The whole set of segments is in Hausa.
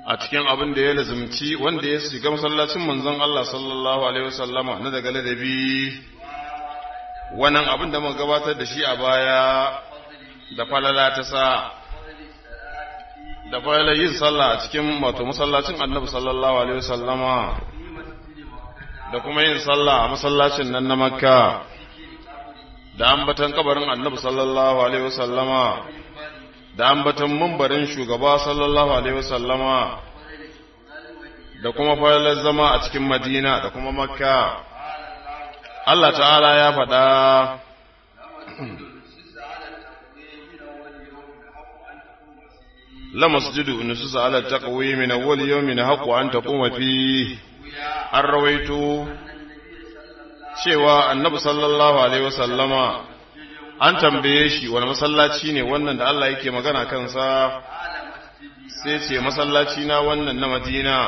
a cikin abin da ya lazumci wanda ya shiga masallacin manzon Allah sallallahu alaihi wasallama na daga ladabi wannan abin da muka gabatar da shi a baya da falala ta sa da falala yin sallah a cikin wato masallacin annabi sallallahu alaihi wasallama da kuma yin sallah a masallacin nan na makka da ambatan kabarin annabi sallallahu alaihi wasallama da ambatan mumbarin shugaba sallallahu alaihi wasallama da kuma falalar zama a cikin madina da kuma makka Allah ta'ala ya faɗa la masjidu nusus ala taqwi min awwal yawmin haqqu an taquma fi an rawaito cewa annabi sallallahu alaihi wasallama an tambaye shi wani masallaci ne wannan da Allah yake magana kansa sai ce masallaci na wannan na Madina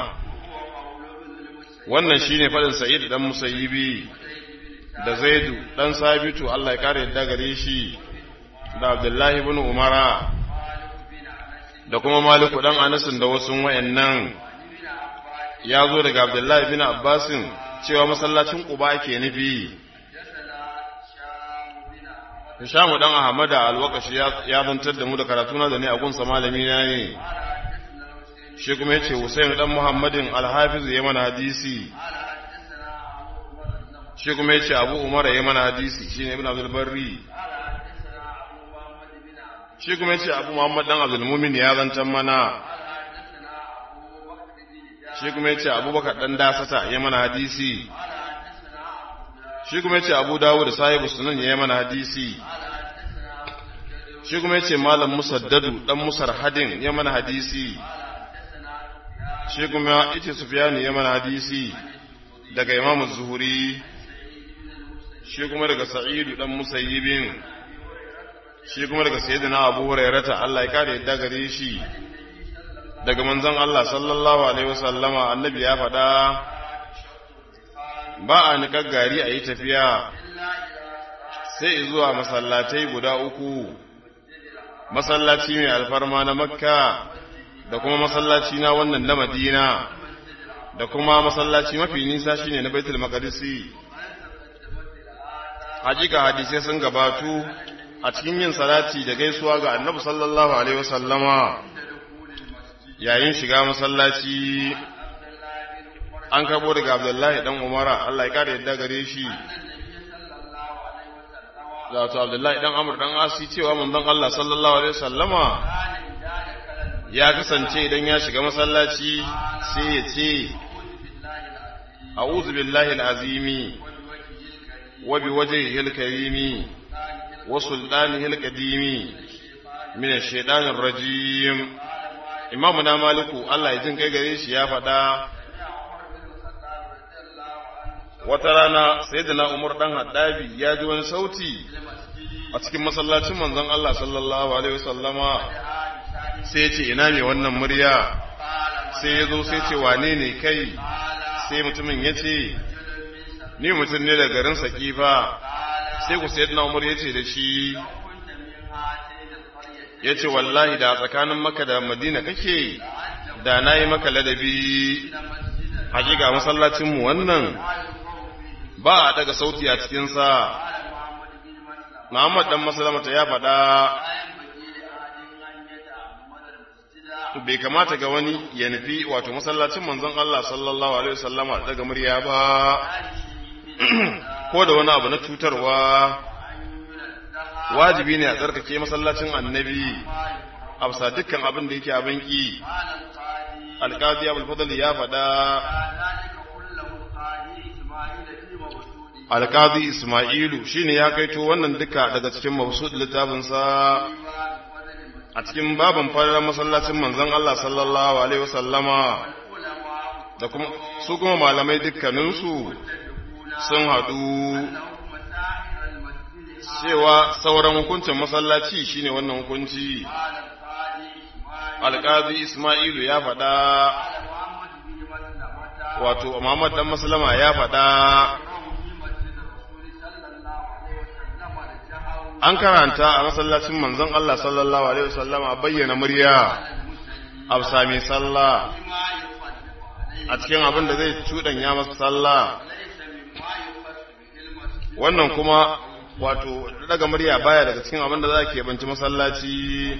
wannan shine fadin Sa'id dan Musayyibi da Zaidu dan Sabitu Allah ya kare yadda gare shi da Abdullahi ibn Umara da kuma Maliku dan Anas da wasu wayannan ya zo daga Abdullahi ibn Abbasin cewa masallacin Quba ke nufi Hishamu dan Ahmada alwakashi ya zantar da mu da karatuna da ne a gunsa malami na ne shi kuma yace Husain dan Muhammadin al-Hafiz ya mana hadisi shi kuma yace Abu Umar ya mana hadisi shine Ibn Abdul Barri shi kuma yace Abu Muhammad dan Abdul Mumin ya zantar mana shi kuma yace Abubakar dan Dasata ya mana hadisi shi kuma yace Abu Dawud da Sahibu Sunan ya mana hadisi shi kuma yace Malam Musaddadu dan Musarhadin ya mana hadisi shi kuma yace Sufyan ya mana hadisi daga Imam Zuhuri shi kuma daga Sa'idu dan Musayyibin shi kuma daga Sayyidina Abu Hurairah Allah ya kare yadda gare shi daga manzon Allah sallallahu alaihi wasallama annabi ya faɗa ba a niƙar gari a yi tafiya sai zuwa masallatai guda uku masallaci mai alfarma na makka da kuma masallaci na wannan na madina da kuma masallaci mafi nisa shine na baitul maqdisi hakika hadisai sun gabatu a cikin yin salati da gaisuwa ga annabi sallallahu alaihi wasallama yayin shiga masallaci an karbo daga abdullahi dan umara Allah ya kare yadda gare shi wato abdullahi dan amur dan asi cewa manzon Allah sallallahu alaihi wasallama ya kasance idan ya shiga masallaci sai ya ce a'udhu billahi alazimi wa biwajhihi alkarimi wa sultanihi alqadimi min ash-shaytanir rajim imamu na maliku Allah ya jin kai gare shi ya faɗa wata rana sai da na umar ɗan haddabi ya ji wani sauti a cikin masallacin manzon Allah sallallahu alaihi wasallama sai ya ce ina ne wannan murya sai ya zo sai ce wane ne kai sai mutumin ya ce ni mutum ne da garin sakifa sai ku sai na umar ya ce da shi ya ce wallahi da tsakanin maka da madina kake da na yi maka ladabi hakika masallacinmu wannan ba a daga sauti a cikinsa Muhammad dan masalamata ya faɗa bai kamata ga wani ya nufi wato masallacin manzon Allah sallallahu alaihi wasallama daga murya ba ko da wani abu na cutarwa wajibi ne a tsarkake masallacin annabi a bisa dukkan abin da yake abin ki alƙadi abul fadl ya faɗa alƙadi isma'ilu shine ya kaito wannan duka daga cikin mabsud littafinsa a cikin baban fara masallacin manzon Allah sallallahu alaihi wasallama da kuma su kuma malamai dukkaninsu sun haɗu cewa sauran hukuncin masallaci shine wannan hukunci alƙazi ismailu ya faɗa wato muhammad dan maslama ya faɗa an karanta a masallacin manzon Allah sallallahu alaihi wasallama bayyana murya afsa mai sallah a cikin abin da zai cuɗanya masa sallah wannan kuma wato daga murya baya daga cikin abin da za ke banci masallaci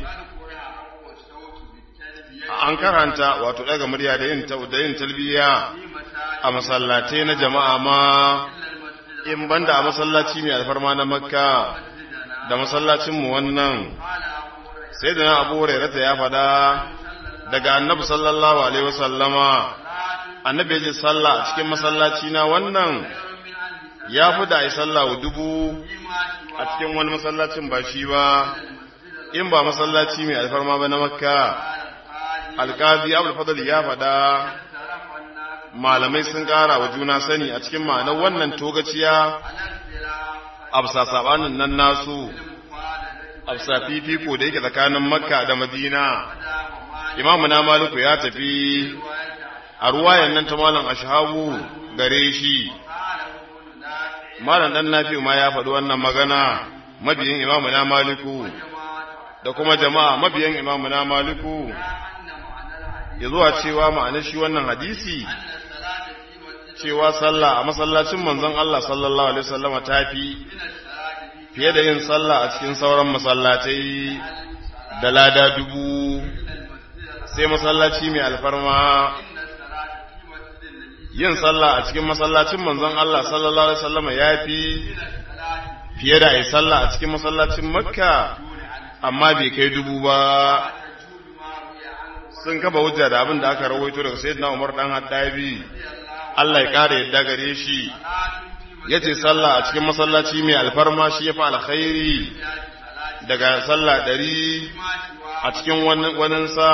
an karanta wato daga murya da yin da yin talbiya a masallatai na jama'a ma in banda a masallaci mai alfarma na makka da masallacin mu wannan sai da na abu hurairata ya faɗa daga annabi sallallahu alaihi wasallama annabi ya ji sallah a cikin masallaci na wannan ya fi da ai sallah wa dubu a cikin wani masallacin ba shi ba in ba masallaci mai alfarma ba na makka alkazi abul fadl ya faɗa malamai sun ƙara wa juna sani a cikin ma'anar wannan togaciya absa sabanin nan nasu absa fifiko da yake tsakanin makka da madina imamu na maliku ya tafi a ruwayan nan ta malam ashabu gare shi malam dan nafi ma ya faɗi wannan magana mabiyin imamu na maliku da kuma jama'a mabiyan imamu na maliku ya zuwa cewa ma'anar shi wannan hadisi cewa sallah a masallacin manzon Allah sallallahu alaihi wasallam ta fi fiye da yin sallah a cikin sauran masallatai da lada dubu sai masallaci mai alfarma yin sallah a cikin masallacin manzon Allah sallallahu alaihi wasallam ya fi fiye da yi sallah a cikin masallacin makka amma bai kai dubu ba sun kafa hujja da abin da aka rawaito daga sayyidina Umar dan Haddabi Allah ya kare yadda gare shi yace sallah a cikin masallaci mai alfarma shi yafi alkhairi daga sallah ɗari a cikin wannan sa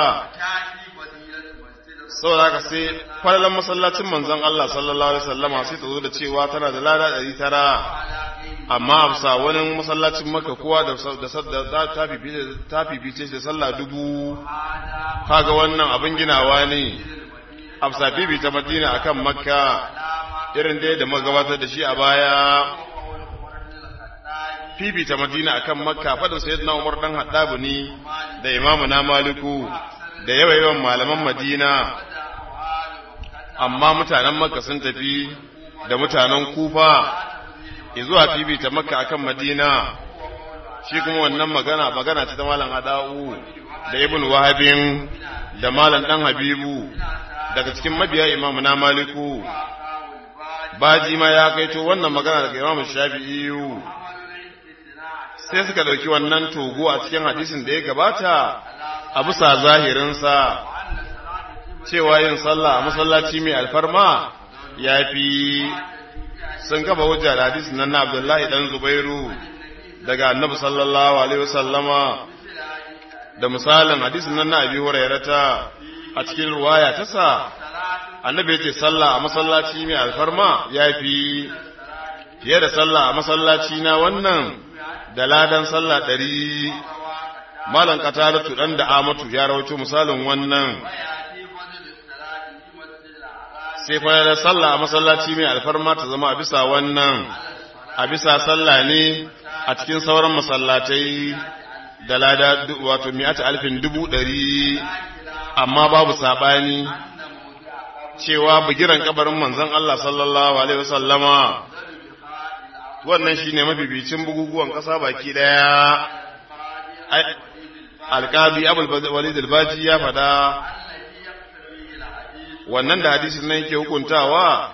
saboda haka sai kwallon masallacin manzon Allah sallallahu alaihi wasallama sai ta zo da cewa tana da lada ɗari tara amma a bisa wani masallacin maka kowa da ta fifice da sallah dubu kaga wannan abin ginawa ne a bisa fifita madina akan makka irin dai da magabatar da shi a baya fifita madina akan makka faɗin sayyidina umar dan haddabu ne da imamu na maliku da yawa yawan malaman madina amma mutanen makka sun tafi da mutanen kufa zuwa fifita makka akan madina shi kuma wannan magana magana ce ta malam ada'u da ibn wahabin da malam dan habibu daga cikin mabiya imamu na maliku baji ma ya kaito wannan magana daga imamu shafi'i sai suka dauki wannan togo a cikin hadisin da ya gabata a bisa zahirinsa cewa yin sallah a masallaci mai alfarma ya fi sun kafa hujja da hadisin nan na Abdullahi dan Zubairu daga Annabi sallallahu alaihi wasallama da misalin hadisin nan na Abi Hurairata a cikin ruwaya ta sa Annabi yace sallah a masallaci mai alfarma yafi fiye da sallah a masallaci na wannan da ladan sallah ɗari malan qatalatu dan da amatu ya rawaito misalin wannan sai fa da sallah a masallaci mai alfarma ta zama a bisa wannan a bisa sallah ne a cikin sauran masallatai da lada wato mi'ata alfin dubu ɗari amma babu saɓani cewa bugiran kabarin manzon Allah sallallahu alaihi wasallama wannan shine mabibicin buguguwan ƙasa baki ɗaya alƙazi abul walid al-baji ya faɗa wannan da hadisin nan yake hukuntawa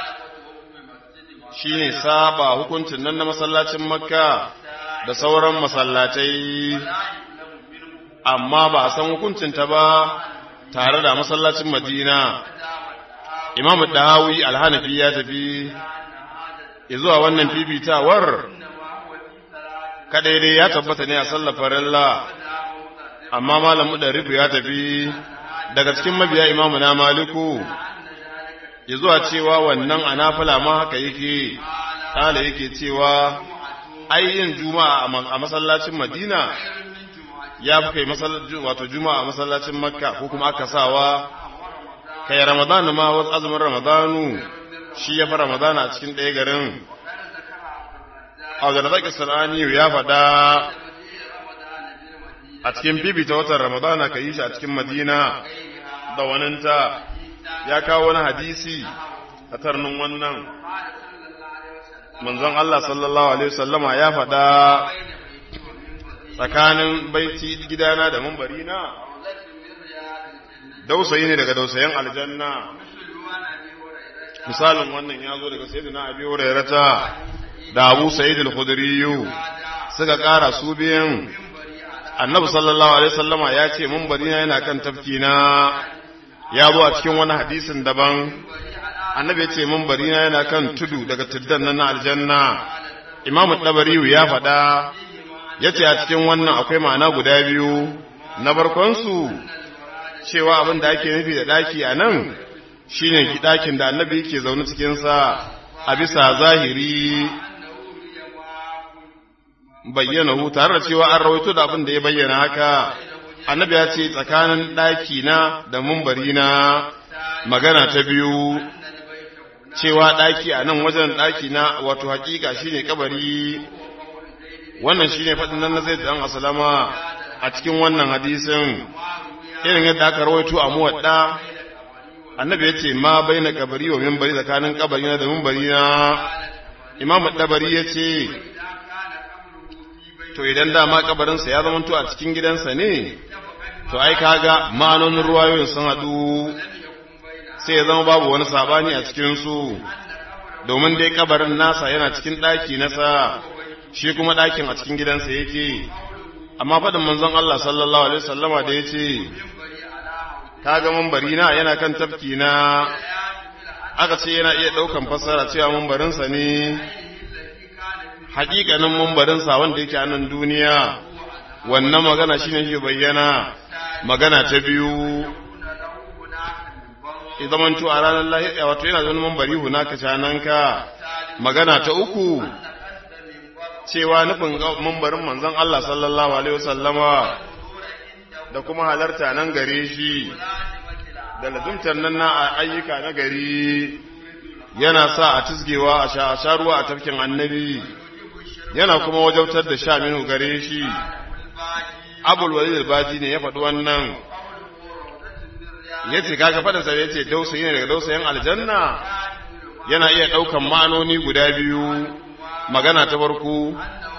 shine saba hukuncin nan na masallacin makka da sauran masallatai amma ba a san hukuncinta ba tare da masallacin madina imam dahawi alhanafi ya tafi zuwa wannan fifitawar kadai dai ya tabbata ne a sallar farilla amma malamu da rufu ya tafi daga cikin mabiya imamu na maliku ya zuwa cewa wannan anafila ma haka yake kala yake cewa ayyin juma'a a masallacin madina ya fi kai wato juma'a a masallacin makka ko kuma aka sawa kai ramadanu ma wasu azumin ramadanu shi ya fi ramadana a cikin ɗaya garin a da zaki sanani ya faɗa a cikin bibita watan ramadana ka yi shi a cikin madina da waninta ya kawo wani hadisi a tarnin wannan manzon Allah sallallahu alaihi wasallama ya faɗa tsakanin baiti gidana da mambarina dausayi ne daga dausayen aljanna misalin wannan ya zo daga sayyidina abi hurairata da abu sa'id al-khudri suka ƙara su biyan annabi sallallahu alaihi wasallama ya ce mambarina yana kan tafkina ya zo a cikin wani hadisin daban annabi ya ce mambarina yana kan tudu daga tuddan nan na aljanna imam dabariyu ya faɗa ya ce a cikin wannan akwai ma'ana guda biyu na barkonsu cewa abin da ake nufi da ɗaki a nan shi ne ɗakin da annabi yake zaune cikinsa a bisa zahiri bayyana hu tare da cewa an rawaito da abin da ya bayyana haka annabi ya ce tsakanin ɗaki na da mumbari na magana ta biyu cewa ɗaki a nan wajen ɗaki na wato hakika shine kabari wannan shine faɗin nan na zai dan asalama a cikin wannan hadisin irin yadda aka rawaito a muwadda annabi yace ma baina kabari wa minbari tsakanin kabari na da minbari na imamu dabari yace to idan dama kabarin sa ya zama to a cikin gidansa ne to ai kaga ma'anonin ruwayoyin sun hadu sai ya zama babu wani sabani a cikin su domin dai kabarin nasa yana cikin daki nasa shi kuma dakin a cikin gidansa yake amma faɗin manzon Allah sallallahu alaihi wasallama da yace kaga mambari na yana kan tafki na aka ce yana iya ɗaukan fassara cewa mambarinsa ne haƙiƙanin mambarinsa wanda yake a nan duniya wannan magana shine shi bayyana magana ta biyu izamantu a ranar lahiya wato yana zama mambari hunaka cananka magana ta uku cewa nufin mambarin manzon Allah sallallahu alaihi wasallama da kuma halarta nan gare shi da lazumtar nan na ayyuka na gari yana sa a tisgewa a sha ruwa a tafkin annabi yana kuma wajautar da sha minu gare shi abul walid al-baji ne ya faɗi wannan ya ce kaga faɗinsa ya ce dausayi ne daga dausayin aljanna yana iya ɗaukan ma'anoni guda biyu magana ta farko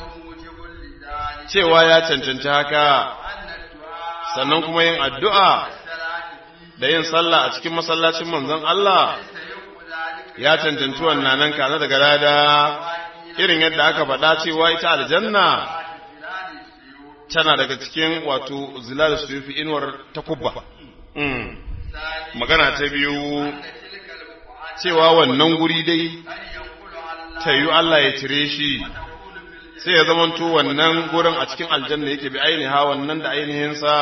cewa ya cancanci haka sannan kuma yin addu'a da yin sallah a cikin masallacin manzon Allah ya cancanci wannan nan kaza daga lada irin yadda aka faɗa cewa ita aljanna tana daga cikin wato zilal suyufi inuwar takubba magana ta biyu cewa wannan guri dai ta yi Allah ya cire shi sai ya zamanto wannan gurin a cikin aljanna yake bi ainiha wannan da ainihinsa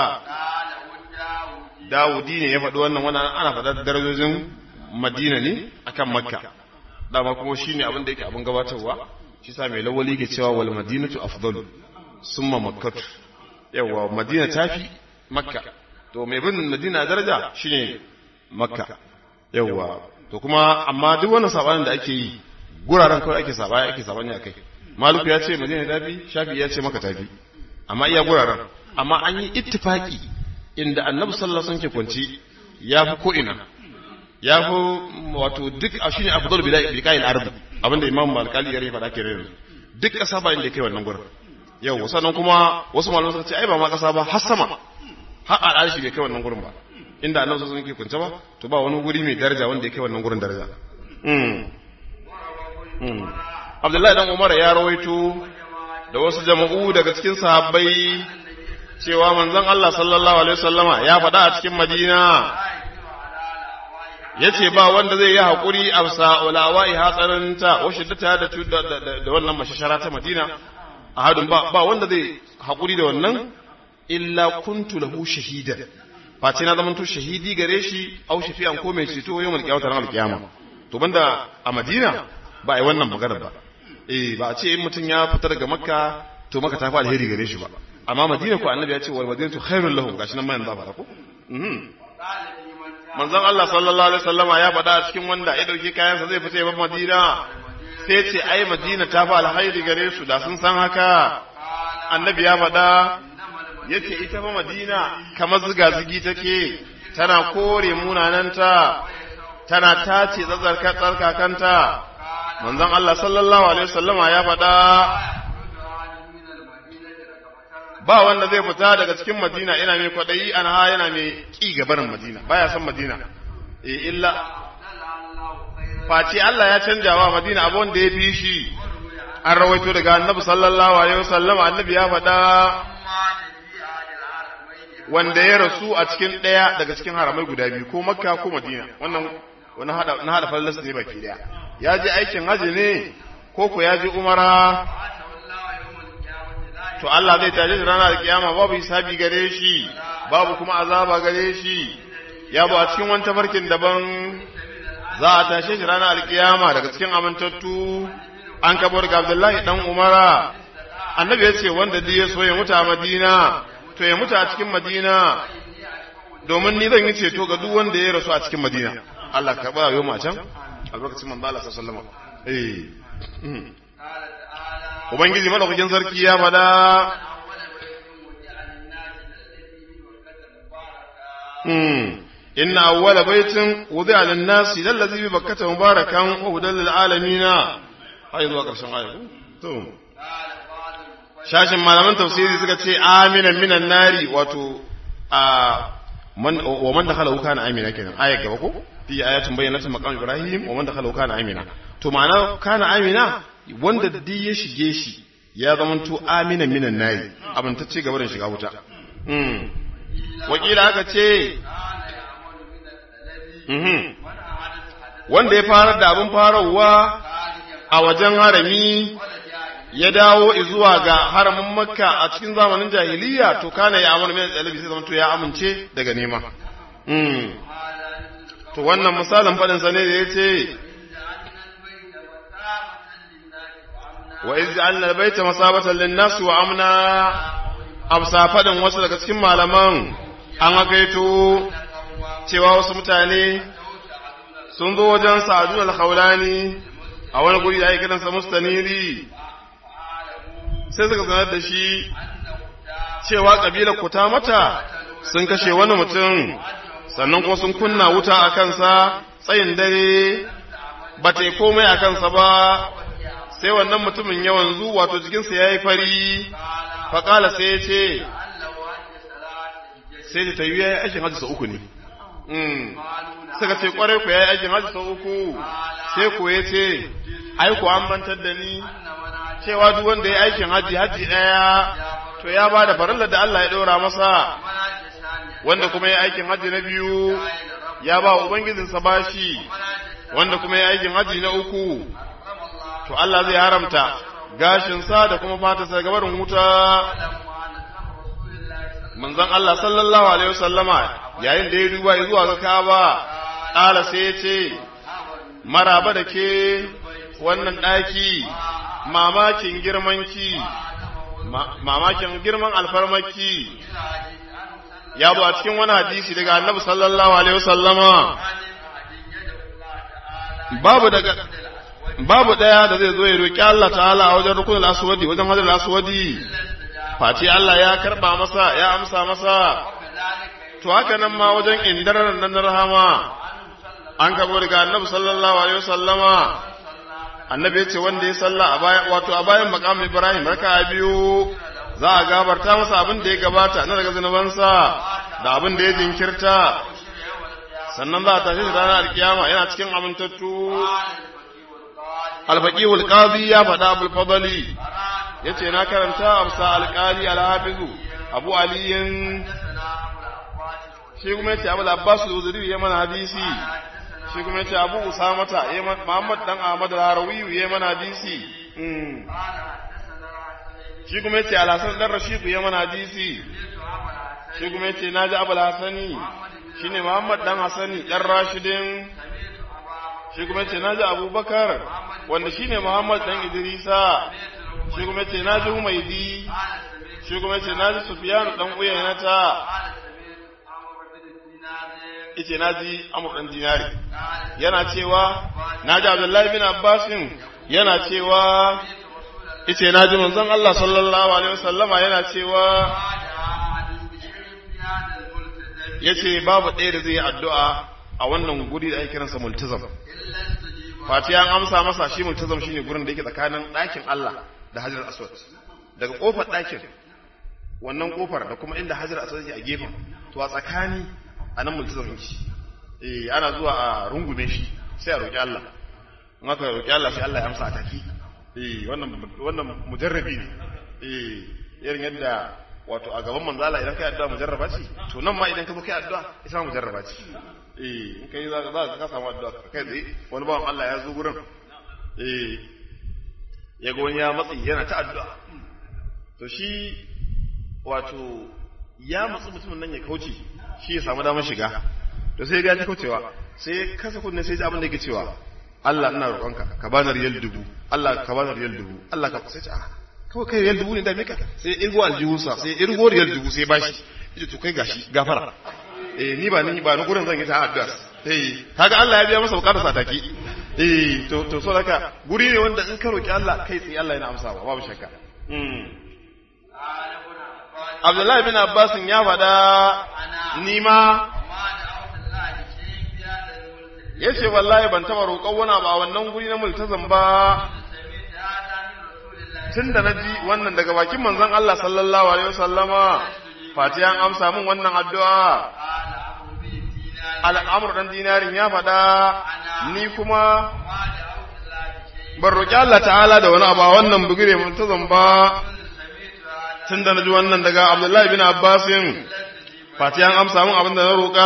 Dawudi ne ya faɗi wannan wannan ana faɗa darajojin Madina ne akan Makka dama kuma shine abin da yake abin gabatarwa shi sa mai lawali ke cewa wal madinatu afdalu summa makkatu yawa madina tafi makka to mai bin madina daraja shine makka yawa to kuma amma duk wannan sabanin da ake yi guraren kawai ake sabaya ake sabani akai maluku ya ce madina tafi shafi ya ce maka tafi amma iya guraren amma an yi ittifaki inda annabi sallallahu alaihi wasallam ke kwanci ya fi ko ina ya fi wato duk a shine afdal biqa'il ardi abinda imam malkali ya faɗa ke yanzu duk ƙasa ba inda kai wannan gurin yau sannan kuma wasu malamai suka ce ai ba ma ƙasa ba har sama har al'arshi bai kai wannan gurin ba inda annabi sallallahu alaihi wasallam ke kunce ba to ba wani guri mai daraja wanda ya kai wannan gurin daraja Abdullahi dan Umar ya rawaito da wasu jama'u daga cikin sahabbai cewa manzon Allah sallallahu alaihi wasallama ya faɗa a cikin Madina yace ba wanda zai yi hakuri a sa'ulawa'i hatsarinta wa shiddata da da wannan mashashara ta Madina ahadun ba ba wanda zai hakuri da wannan illa kuntu lahu shahidan face na zamanto shahidi gare shi au shafi'an ko mai ceto yawmal qiyamah ran alqiyama to banda a Madina ba ai wannan magana ba eh ba a ce in mutum ya fita daga Makka to Makka ta fi alheri gare shi ba amma Madina ko annabi ya ce wal madinatu khairul lahum gashi nan ma yanzu ba ko manzon Allah sallallahu alaihi wasallama ya faɗa a cikin wanda ya dauki kayansa zai fita ya bar Madina sai ce ai Madina ta fi alhairi gare su da sun san haka annabi ya faɗa yace ita fa madina kamar ziga-zigi take tana kore munananta tana tace tsatsarka tsarkakanta manzon Allah sallallahu alaihi wasallama ya faɗa ba wanda zai fita daga cikin madina ina mai kwaɗayi an ha yana mai ƙi gabarin madina baya son madina eh illa face Allah ya canja wa madina abu wanda ya fi shi an rawaito daga annabi sallallahu alaihi wasallam annabi ya faɗa wanda ya rasu a cikin ɗaya daga cikin haramai guda biyu ko makka ko madina wannan wani hada na hada fallas ne baki daya ya je aikin haji ne ko ko ya je umara to Allah zai taje shi ranar kiyama babu hisabi gare shi babu kuma azaba gare shi ya bu a cikin wani tafarkin daban za a tashe shi ranar alkiyama daga cikin amintattu an kabo daga Abdullahi dan Umara annabi ya ce wanda duk ya so ya mutu a Madina to ya mutu a cikin Madina domin ni zan yi ceto ga duk wanda ya rasu a cikin Madina Allah ka ba yau can albarkacin manzo Allah sallallahu alaihi wasallam eh Ubangiji madaukakin sarki ya fada inna awwala baitin wudi'a lin-nasi lallazi bi bakkata mubarakan wa hudan lil-alamin ai zuwa karshen aya to shashin malaman tafsiri suka ce aminan minan nari wato a man wa man dakhala kana amina kenan aya gaba ko fi ayatin bayyanatin maqam ibrahim wa man dakhala kana amina to ma'ana kana amina wanda duk ya shige shi ya zamanto aminan minan nari abin ta ce gaba da shiga wuta wakila aka ce wanda ya farar da abin farawa a wajen harami ya dawo zuwa ga haramin makka a cikin zamanin jahiliya to kana ya amana mai tsalibi sai zamanto ya amince daga nema to wannan misalin faɗinsa ne da ya ce wa iz ja'alna al-bayta masabatan lin-nas wa amna amsa fadin wasu daga cikin malaman an akaito cewa wasu mutane sun zo wajen Sa'dun al-Khawlani a wani guri da ake kiransa Mustaniri sai suka sanar da shi cewa kabilar kuta mata sun kashe wani mutum sannan kuma sun kunna wuta a kansa tsayin dare ba ta yi komai a kansa ba sai wannan mutumin ya wanzu wato jikinsa ya yi fari faƙala sai ya ce sai da ta yi ya yi aikin hajji sau uku ne suka ce kwarai ku ya yi aikin hajji sau uku sai ku ya ce aiku an bantar da ni cewa duk wanda ya yi aikin hajji hajji ɗaya to ya ba da farillar da Allah ya ɗora masa wanda kuma ya yi aikin hajji na biyu ya ba ubangijinsa bashi wanda kuma ya yi aikin hajji na uku to Allah zai haramta gashinsa da kuma fatarsa gabarin wuta manzon Allah sallallahu alaihi wasallama yayin da ya duba zuwa ga Kaaba ƙala sai ya ce maraba da ke wannan ɗaki mamakin girmanki mamakin girman alfarmaki ya bu a cikin wani hadisi daga annabi sallallahu alaihi wasallama babu daga babu daya da zai zo ya roki Allah ta'ala a wajen rukunul aswadi wajen hajar aswadi face Allah ya karba masa ya amsa masa to haka nan ma wajen indarar nan rahama an kabo daga annabi sallallahu alaihi wasallama annabi ya ce wanda ya salla a bayan wato a bayan maqam Ibrahim raka biyu za a gabarta masa abin da ya gabata na daga zunubansa da abin da ya jinkirta sannan za a tashi ranar alkiyama yana cikin amintattu alfaƙihul ƙazi ya faɗa abul fadali ya ce na karanta amsa alƙali alhafizu abu aliyin shi kuma ya ce abu abbas uzuri ya mana hadisi shi kuma ya ce abu usamata muhammad dan ahmad al-harawi ya mana hadisi shi kuma ya ce alhassan dan rashidu ya mana hadisi shi kuma ya ce na ji abu hasani shi ne muhammad dan hasani dan rashidin shi kuma ya ce na ji abubakar wanda shi ne muhammad dan idrisa shi kuma ya ce na ji humaidi shi kuma ya ce na ji sufiyanu dan uyayenata ice na ji amur dan dinari yana cewa na ji abdullahi bin abbasin yana cewa ice na ji manzon Allah sallallahu alaihi wasallama yana cewa yace babu ɗaya da zai yi addu'a a wannan guri da ake kiransa multazam fati an amsa masa shi multazam shine gurin da yake tsakanin ɗakin Allah da Hajar Aswad daga kofar ɗakin wannan kofar da kuma inda Hajar Aswad yake a gefen to a tsakani a nan multazam yake eh ana zuwa a rungume shi sai a roki Allah in aka roki Allah sai Allah ya amsa a take eh wannan wannan mujarrabi ne eh irin yadda wato a gaban manzala idan kai addu'a mujarraba ce to nan ma idan ka zo kai addu'a ita ma mujarraba ce eh in kai za za ka samu addu'a kai tsaye wani bawan Allah ya zo gurin eh ya ga wani ya matsi yana ta addu'a to shi wato ya matsi mutumin nan ya kauce shi ya samu damar shiga to sai ya ga kaucewa sai kasa kunne sai ji abin da yake cewa Allah ina roƙonka ka bani riyal dubu Allah ka bani riyal dubu Allah ka sai a kawai kai riyal dubu ne da mika sai irgo aljihunsa sai irgo riyal dubu sai bashi yace to kai gashi gafara eh ni ba ni ba ni gurin zan yi ta addu'a eh kaga Allah ya biya masa bukatar sa take eh to to so haka guri ne wanda in ka roki Allah kai tsaye Allah yana amsawa babu shakka mm Abdullahi bin Abbas ya faɗa ni ma yace wallahi ban taba roƙon wani ba wannan guri na multazam ba tunda naji wannan daga bakin manzon Allah sallallahu alaihi wasallama fatiyan amsa min wannan addu'a al'amur dan dinarin ya faɗa ni kuma ban roƙi Allah ta'ala da wani abu wannan bugire multazam ba tunda naji wannan daga Abdullahi bin Abbasin fatiyan amsa min abin da na roƙa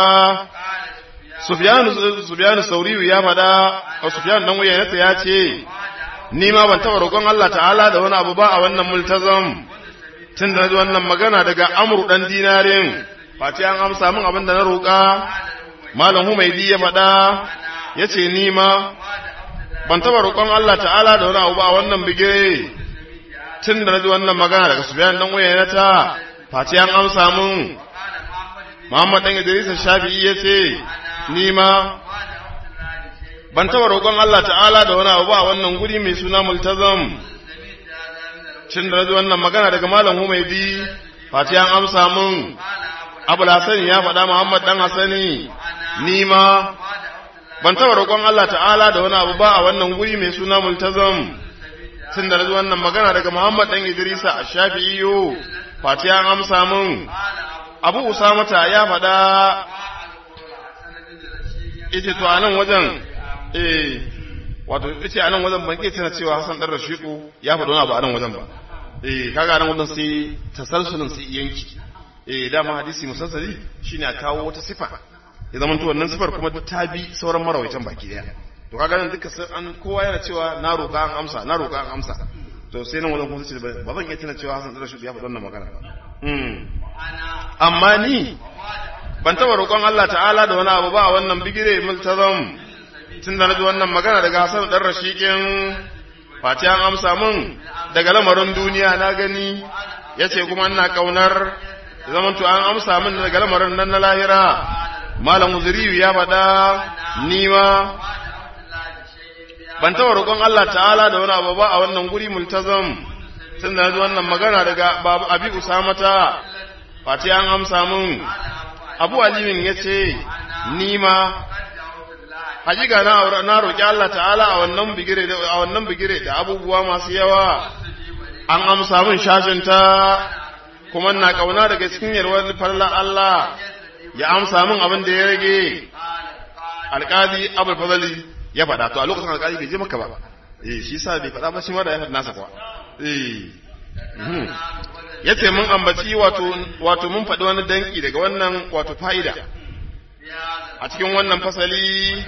Sufyanu Sauriyu ya faɗa, a Sufyanu dan wuyanata ya ce, Ni ma ban taɓa roƙon Allah ta'ala da wani abu ba a wannan multazam, tun da na ji wannan magana daga Amur ɗan dinarin, Fati an amsa min abin da na roƙa, Malam Humaidi ya faɗa, ya ce ni ma ban taɓa roƙon Allah ta'ala da wani abu ba a wannan bigire, tun da na ji wannan magana daga Sufyanu dan wuyanata, Fati an amsa min. Muhammad ɗan Idris Shafi'i ya ce, ni ma ban taba roƙon Allah ta'ala da wani abu a wannan guri mai suna multazam cin da wannan magana daga malam Humaidi fati an amsa mun Abu Hassan ya faɗa Muhammad dan Hassani ni ma ban taba roƙon Allah ta'ala da wani abu ba a wannan guri mai suna multazam cin da wannan magana daga Muhammad dan Idrisa a Shafi'iyo fati an amsa mun Abu Usamata ya faɗa ita to a nan wajen eh wato ita a nan wajen ban ke tana cewa Hassan dan Rashiku ya faɗo wani abu a nan wajen ba eh kaga nan wajen sai tasalsulin sai yanki eh dama hadisi musassali shine a kawo wata sifa ya zama to wannan sifar kuma ta bi sauran marawaitan baki daya to kaga nan duka an kowa yana cewa na roƙa an amsa na roƙa an amsa to sai nan wajen kuma sai ba zan iya tana cewa Hassan dan Rashiku ya faɗo wannan magana ba amma ni ban taba roƙon Allah ta'ala da wani abu ba a wannan bigire multazam tun da naji wannan magana daga Hassan dan Rashikin Fati an amsa mun daga lamarin duniya na gani yace kuma ina kaunar zaman to an amsa min daga lamarin nan na lahira Malam Uzuriyu ya faɗa ni ma ban taba roƙon Allah ta'ala da wani abu ba a wannan guri multazam tun da naji wannan magana daga Babu Abi Usamata Fati an amsa mun abu alimin ya ce ni ma hakika na na roƙi Allah ta'ala a wannan bigire da a wannan bigire da abubuwa masu yawa an amsa min shashin ta kuma na kauna daga cikin yarwar farla Allah ya amsa min abin da ya rage alƙadi abul fadali ya faɗa to a lokacin alƙadi bai je maka ba eh shi sa bai faɗa ba shi ma da ya faɗa nasa kuwa eh ya ce mun ambaci wato wato mun faɗi wani danki daga wannan wato fa'ida a cikin wannan fasali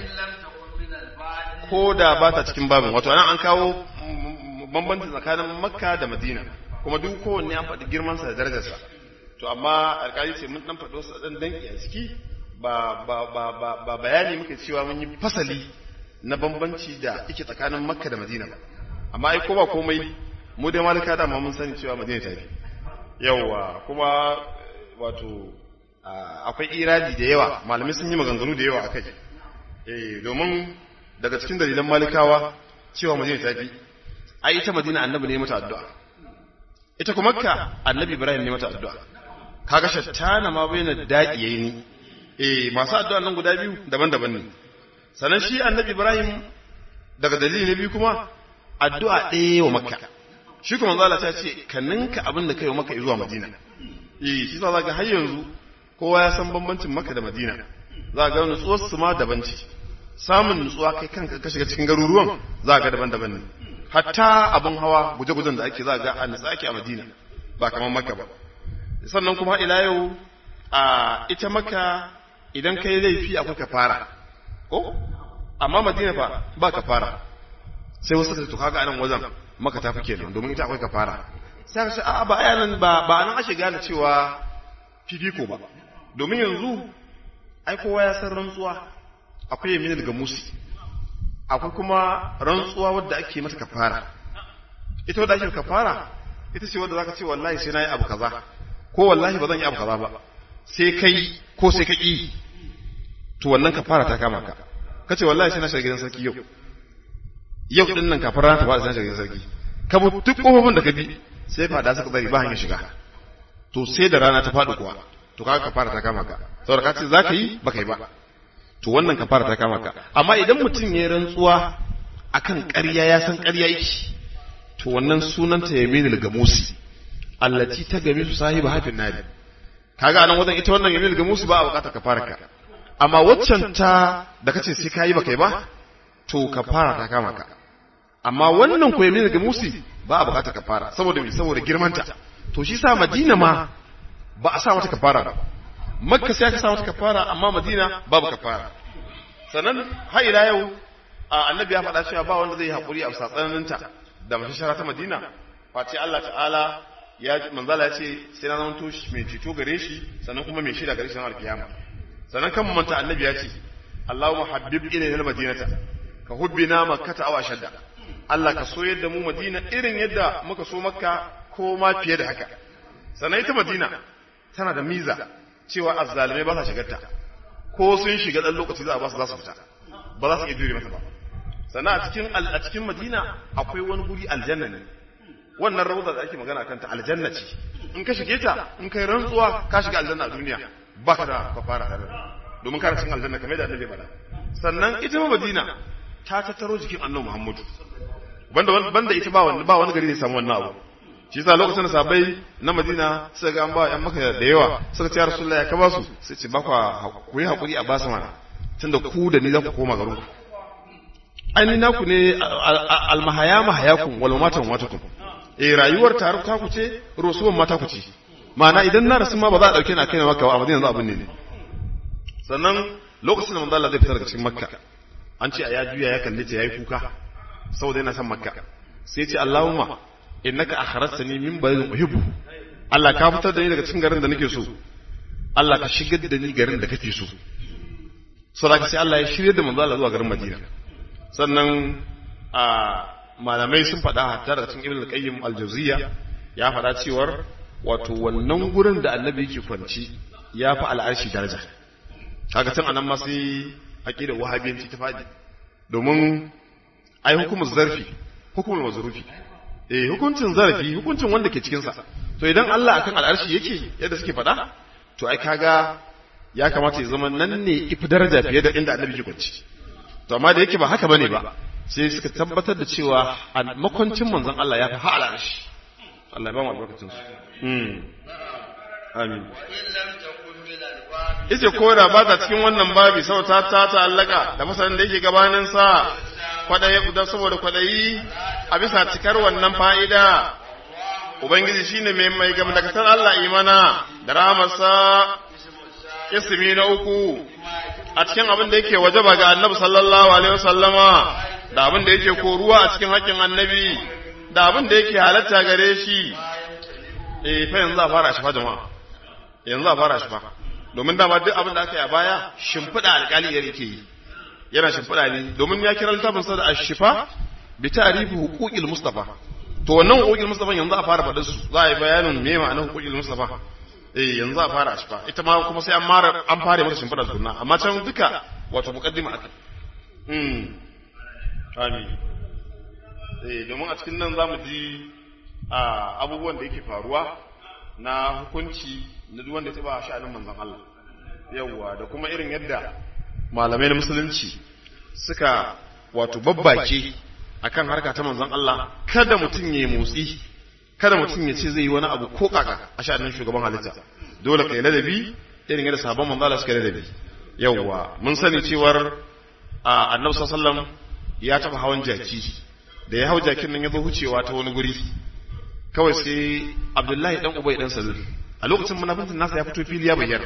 ko da ba ta cikin babin wato nan an kawo bambanci tsakanin makka da madina kuma duk kowanne an faɗi girmansa da darajarsa to amma alƙali ce mun ɗan faɗi wasu ɗan danki a ciki ba ba ba ba ba bayani muka cewa mun yi fasali na bambanci da yake tsakanin makka da madina ba amma ai ko ba komai mu dai malika da mun sani cewa madina ta fi yawa kuma wato akwai iradi da yawa malamai sun yi maganganu da yawa akai eh domin daga cikin dalilan malikawa cewa madina ta fi ai ita madina annabi ne mata addu'a ita kuma makka annabi ibrahim ne mata addu'a kaga shattana ma bayyana daɗi yayi ni eh masu addu'a nan guda biyu daban-daban ne sannan shi annabi Ibrahim daga dalili na biyu kuma addu'a ɗaya wa makka shi kuma zala ta ce ka ninka abin da kai wa makka zuwa madina eh shi za ga har yanzu kowa ya san bambancin makka da madina za ga nutsuwar su ma daban ce samun nutsuwa kai kanka ka shiga cikin garuruwan za ga daban-daban ne hatta abin hawa guje-gujen da ake za ga a nutsa ake a madina ba kamar makka ba sannan kuma ila yau a ita makka idan kai laifi akwai kafara ko amma madina fa ba kafara sai wasu ka to kaga anan wajen maka ta fi kenan domin ita akwai kafara sai ka ce a ba ayanan ba ba nan ake gane cewa fifiko ba domin yanzu ai kowa ya san rantsuwa akwai yamin daga musi akwai kuma rantsuwa wadda ake mata kafara ita wadda ake kafara ita ce wadda zaka ce wallahi sai nayi abu kaza ko wallahi ba zan yi abu kaza ba sai kai ko sai ka ki to wannan kafara ta kama ka kace wallahi sai na shiga gidan sarki yau yau din nan kafin rana ta fada sai na shiga gidan sarki ka bu duk kofofin da ka bi sai fada suka bari ba hanyar shiga to sai da rana ta faɗi kuwa to kaga kafara ta kama ka saboda ka ce zaka yi baka yi ba to wannan kafara ta kama ka amma idan mutum ya rantsuwa akan ƙarya ya san ƙarya yake to wannan sunanta yaminul gamusi allati ta gami su sahiba hafin nari kaga anan wajen ita wannan yaminul gamusi ba a bukatar kafara ka amma waccan ta da kace sai kayi baka yi ba to kafara ta kama ka amma wannan ko yaminul gamusi ba a bukatar kafara saboda me saboda girmanta to shi sa madina ma ba a sa mata kafara ba makka sai aka sa mata kafara amma madina babu kafara sannan har ila yau annabi ya faɗa cewa ba wanda zai yi haƙuri a bisa tsananinta da mashashara ta madina face Allah ta'ala ya manzala ya ce sai na zama mai ceto gare shi sannan kuma mai shida gare shi na alkiyama sannan kan manta annabi ya ce Allahumma habib ilayna al-madinata ka hubbina makkata aw ashadda Allah ka so yadda mu madina irin yadda muka so makka ko ma fiye da haka sannan ita madina tana da miza cewa azzalimai ba sa shigarta ko sun shiga dan lokaci za a ba su za su fita ba za su iya jure mata ba sannan a cikin a cikin madina akwai wani guri aljanna ne wannan rawda da ake magana kanta aljanna ce in ka shige ta in kai rantsuwa ka shiga aljanna a duniya ba ka da kafara da domin kana cikin aljanna kamar da annabi faɗa sannan ita ma madina ta tattaro jikin annabi muhammadu banda banda ita ba wani ba wani gari ne samu wannan abu shi yasa lokacin da sabai na madina suka ga an ba yan maka da yawa suka ce ya rasulullahi ya ka ba su sai ce ba ku yi hakuri a basu mana tunda ku da ni za ku koma garin ku ainihin naku ne almahaya mahayakun wal matan watakum eh rayuwar tare ta ku ce rosuwan mata ku ce ma'ana idan na rasu ma ba za a dauke na kai maka ba a madina za abin ne ne sannan lokacin da manzo Allah zai fita daga cikin makka an ce a ya juya ya kalle ta yayi kuka saboda yana son makka sai ce Allahumma innaka akhrajtani min baladin uhibbu Allah ka fitar da ni daga cikin garin da nake so Allah ka shigar da ni garin da kake so saboda sai Allah ya shirye da manzo Allah zuwa garin Madina sannan a malamai sun faɗa hatta daga cikin Ibn al-Qayyim al-Jawziyya ya faɗa cewar wato wannan gurin da Annabi yake kwanci ya fi al'arshi daraja kaga tun anan ma sai aqidar wahabiyanci ta faɗi domin ai hukumar zarfi hukumar mazrufi eh hukuncin zarafi hukuncin wanda ke cikin sa to idan Allah akan al'arshi yake yadda suke faɗa to ai kaga ya kamata ya zama nan ne ifi daraja fiye da inda Annabi ke kwanci to amma da yake ba haka bane ba sai suka tabbatar da cewa a makwancin manzon Allah ya fi ha'ala shi Allah ya ba mu albarkacin su hmm amin yace ko da ba ta cikin wannan babi sau ta ta ta'allaka da masanin da yake gabanin sa kwadayi da saboda kwadayi a bisa cikar wannan fa'ida ubangiji shine mai mai gamdakatar Allah imana da rahamarsa ismi na uku a cikin abin da yake wajaba ga annabi sallallahu alaihi wasallama da abin da yake koruwa a cikin haƙƙin annabi da abin da yake halatta gare shi eh fa yanzu a fara shi fa jama'a yanzu a fara shi fa domin dama duk abin da aka yi a baya shimfiɗa alƙali ya yake yi yana shimfiɗa ne domin ya kira littafin sa da ashifa bi ta'rifi huquqil mustafa to wannan huquqil mustafa yanzu a fara faɗin su za a yi bayanin me ma'anar huquqil mustafa eh yanzu a fara ashifa ita ma kuma sai an mara an fara mata shimfiɗa sunna amma can duka wato muqaddima aka hmm amin eh domin a cikin nan zamu ji abubuwan da yake faruwa na hukunci na duk wanda ya taba sha'anin manzon Allah yawwa da kuma irin yadda malamai na musulunci suka wato babbake akan harka ta manzon Allah kada mutum ya motsi kada mutum ya ce zai yi wani abu ko kaka a sha'anin shugaban halitta dole kai ladabi irin yadda sabon manzon Allah suka ladabi yawwa mun sani cewar annabi sallallahu alaihi wasallam ya taba hawan jaki da ya hau jakin nan ya zo hucewa ta wani guri kawai sai Abdullahi dan Ubay dan Salul a lokacin munafincin nasa ya fito fili ya bayyana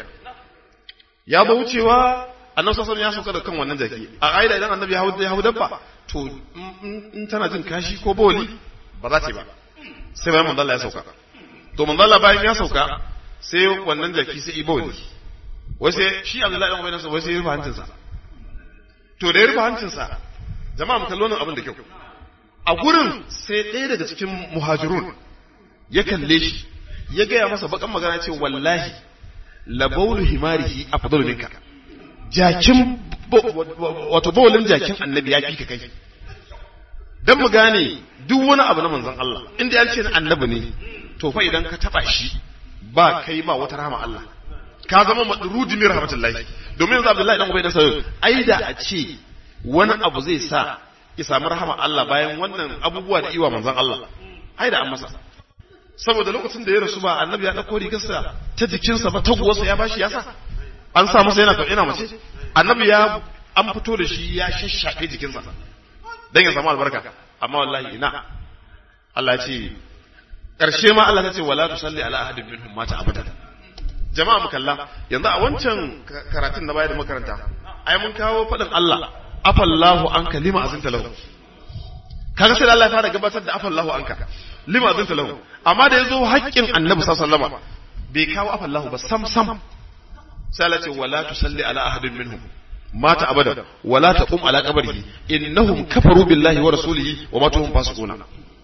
ya zo wucewa annabi sallallahu ya sauka da kan wannan jaki a ƙa'ida idan annabi ya hau ya hau dabba to in tana jin kashi ko boli ba za ta ba sai bayan manzo Allah ya sauka to manzo Allah bayan ya sauka sai wannan jaki sai iboli wai sai shi Abdullahi dan Ubay wai sai ya rufe hancinsa to da ya rufe hancinsa jama'a mu kallo nan abin da kyau a gurin sai ɗaya daga cikin muhajirun ya kalle shi ya gaya masa bakan magana ce wallahi labaulu himarihi afdalu minka jakin wato bawalin jakin annabi ya fi ka kai dan mu gane duk wani abu na manzon Allah inda ya ce na annabi ne to fa idan ka taba shi ba kai ba wata rahama Allah ka zama madrudi min rahmatullahi domin yanzu Abdullahi dan Ubay dan Sayyid ai da a ce wani abu zai sa ya samu rahama Allah bayan wannan abubuwa da iwa manzon Allah ai da an masa saboda lokacin da ya rasu ba annabi ya dauko rigarsa ta jikinsa ba taguwarsa ya bashi ya sa an sa masa yana yana mace annabi ya an fito da shi ya shashshafe jikinsa dan ya samu albarka amma wallahi ina Allah ya ce karshe ma Allah ya ce wala tusalli ala ahadin minhum mata abadan jama'a mu kalla yanzu a wancan karatun na baya da makaranta ai mun kawo fadin Allah afallahu anka lima azinta lahu kaga sai Allah ya fara gabatar da afallahu anka lima azinta lahu amma da yazo haƙƙin annabi sallallahu alaihi wasallam bai kawo afallahu ba sam sam sai Allah ce wala tusalli ala ahadin minhum mata abada wala taqum ala qabrihi innahum kafaru billahi wa rasulihi wa matuhum fasiquna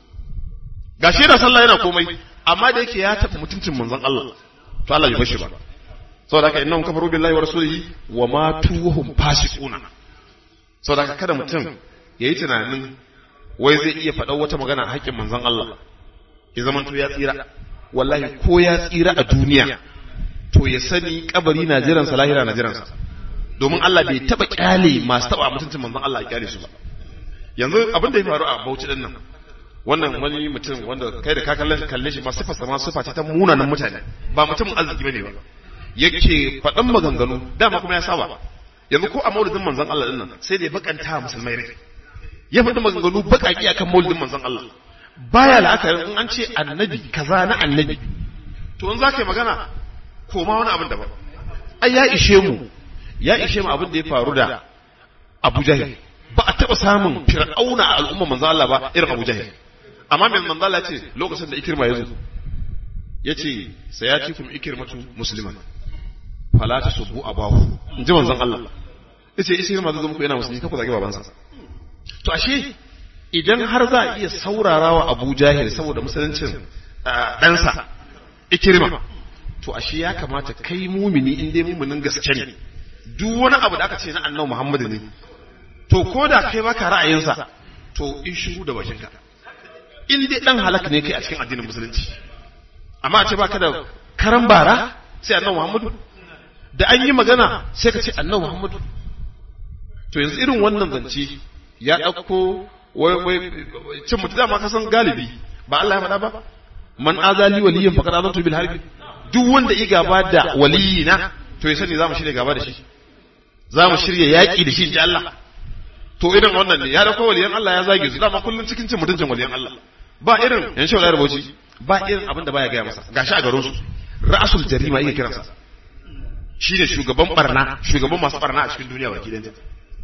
gashi da sallah yana komai amma da yake ya tafi mutuncin manzon Allah to Allah bai bashi ba saboda haka innahum kafaru billahi wa rasulihi wa matuhum fasiquna saboda haka kada mutum yayi tunanin wai zai iya faɗa wata magana a haƙƙin manzon Allah ya zama to ya tsira wallahi ko ya tsira a duniya to ya sani kabari na jiran sa lahira na jiran sa domin Allah bai taba kyale masu taba mutuncin manzon Allah ya kyale su ba yanzu abin da ya faru a Bauchi din nan wannan wani mutum wanda kai da ka kalle kalle shi ma sifa sama sifa ce ta munanan mutane ba mutum arziki bane ba yake faɗan maganganu dama kuma ya saba yanzu ko a maulidin manzon Allah din nan sai da ya bakanta musulmai rai ya faɗi maganganu baƙaƙi akan maulidin manzon Allah baya la'akari in an ce annabi kaza na annabi to in za ka yi magana koma wani abin daban ai ya ishe mu ya ishe mu abin da ya faru da Abu Jahil ba a taɓa samun fir'auna a al'umma manzon Allah ba irin Abu Jahil amma mai manzon Allah ce lokacin da ikirma ya zo ya ce sayatikum ikirmatu musliman fala tasubbu abahu in ji manzon Allah yace ikirma zai zo muku yana musulmi kafa zage babansa to ashe idan har za a iya saurarawa Abu Jahil saboda musuluncin ɗansa ikirma to ashe ya kamata kai mumini in dai muminin gaske ne duk wani abu da aka ce na annabi Muhammadu ne to ko da kai baka ra'ayinsa to in shiru da bakinka in dai dan halak ne kai a cikin addinin musulunci amma a ce baka da karan bara sai annabi Muhammadu da an yi magana sai ka ce annabi Muhammadu to yanzu irin wannan zance ya ɗauko wai wai cin mutu dama ka san galibi ba Allah ya faɗa ba man azali waliyin faqad azantu bil harbi duk wanda ya gaba da waliyina to ya sani zamu shirya gaba da shi zamu shirya yaki da shi inji Allah to irin wannan ne ya dauko waliyan Allah ya zage su dama kullun cikin cin mutuncin waliyan Allah ba irin yan shi wallahi rubuci ba irin abin da baya gaya masa gashi a garin su ra'asul jarima yake kiransa shi ne shugaban barna shugaban masu barna a cikin duniya baki ɗaya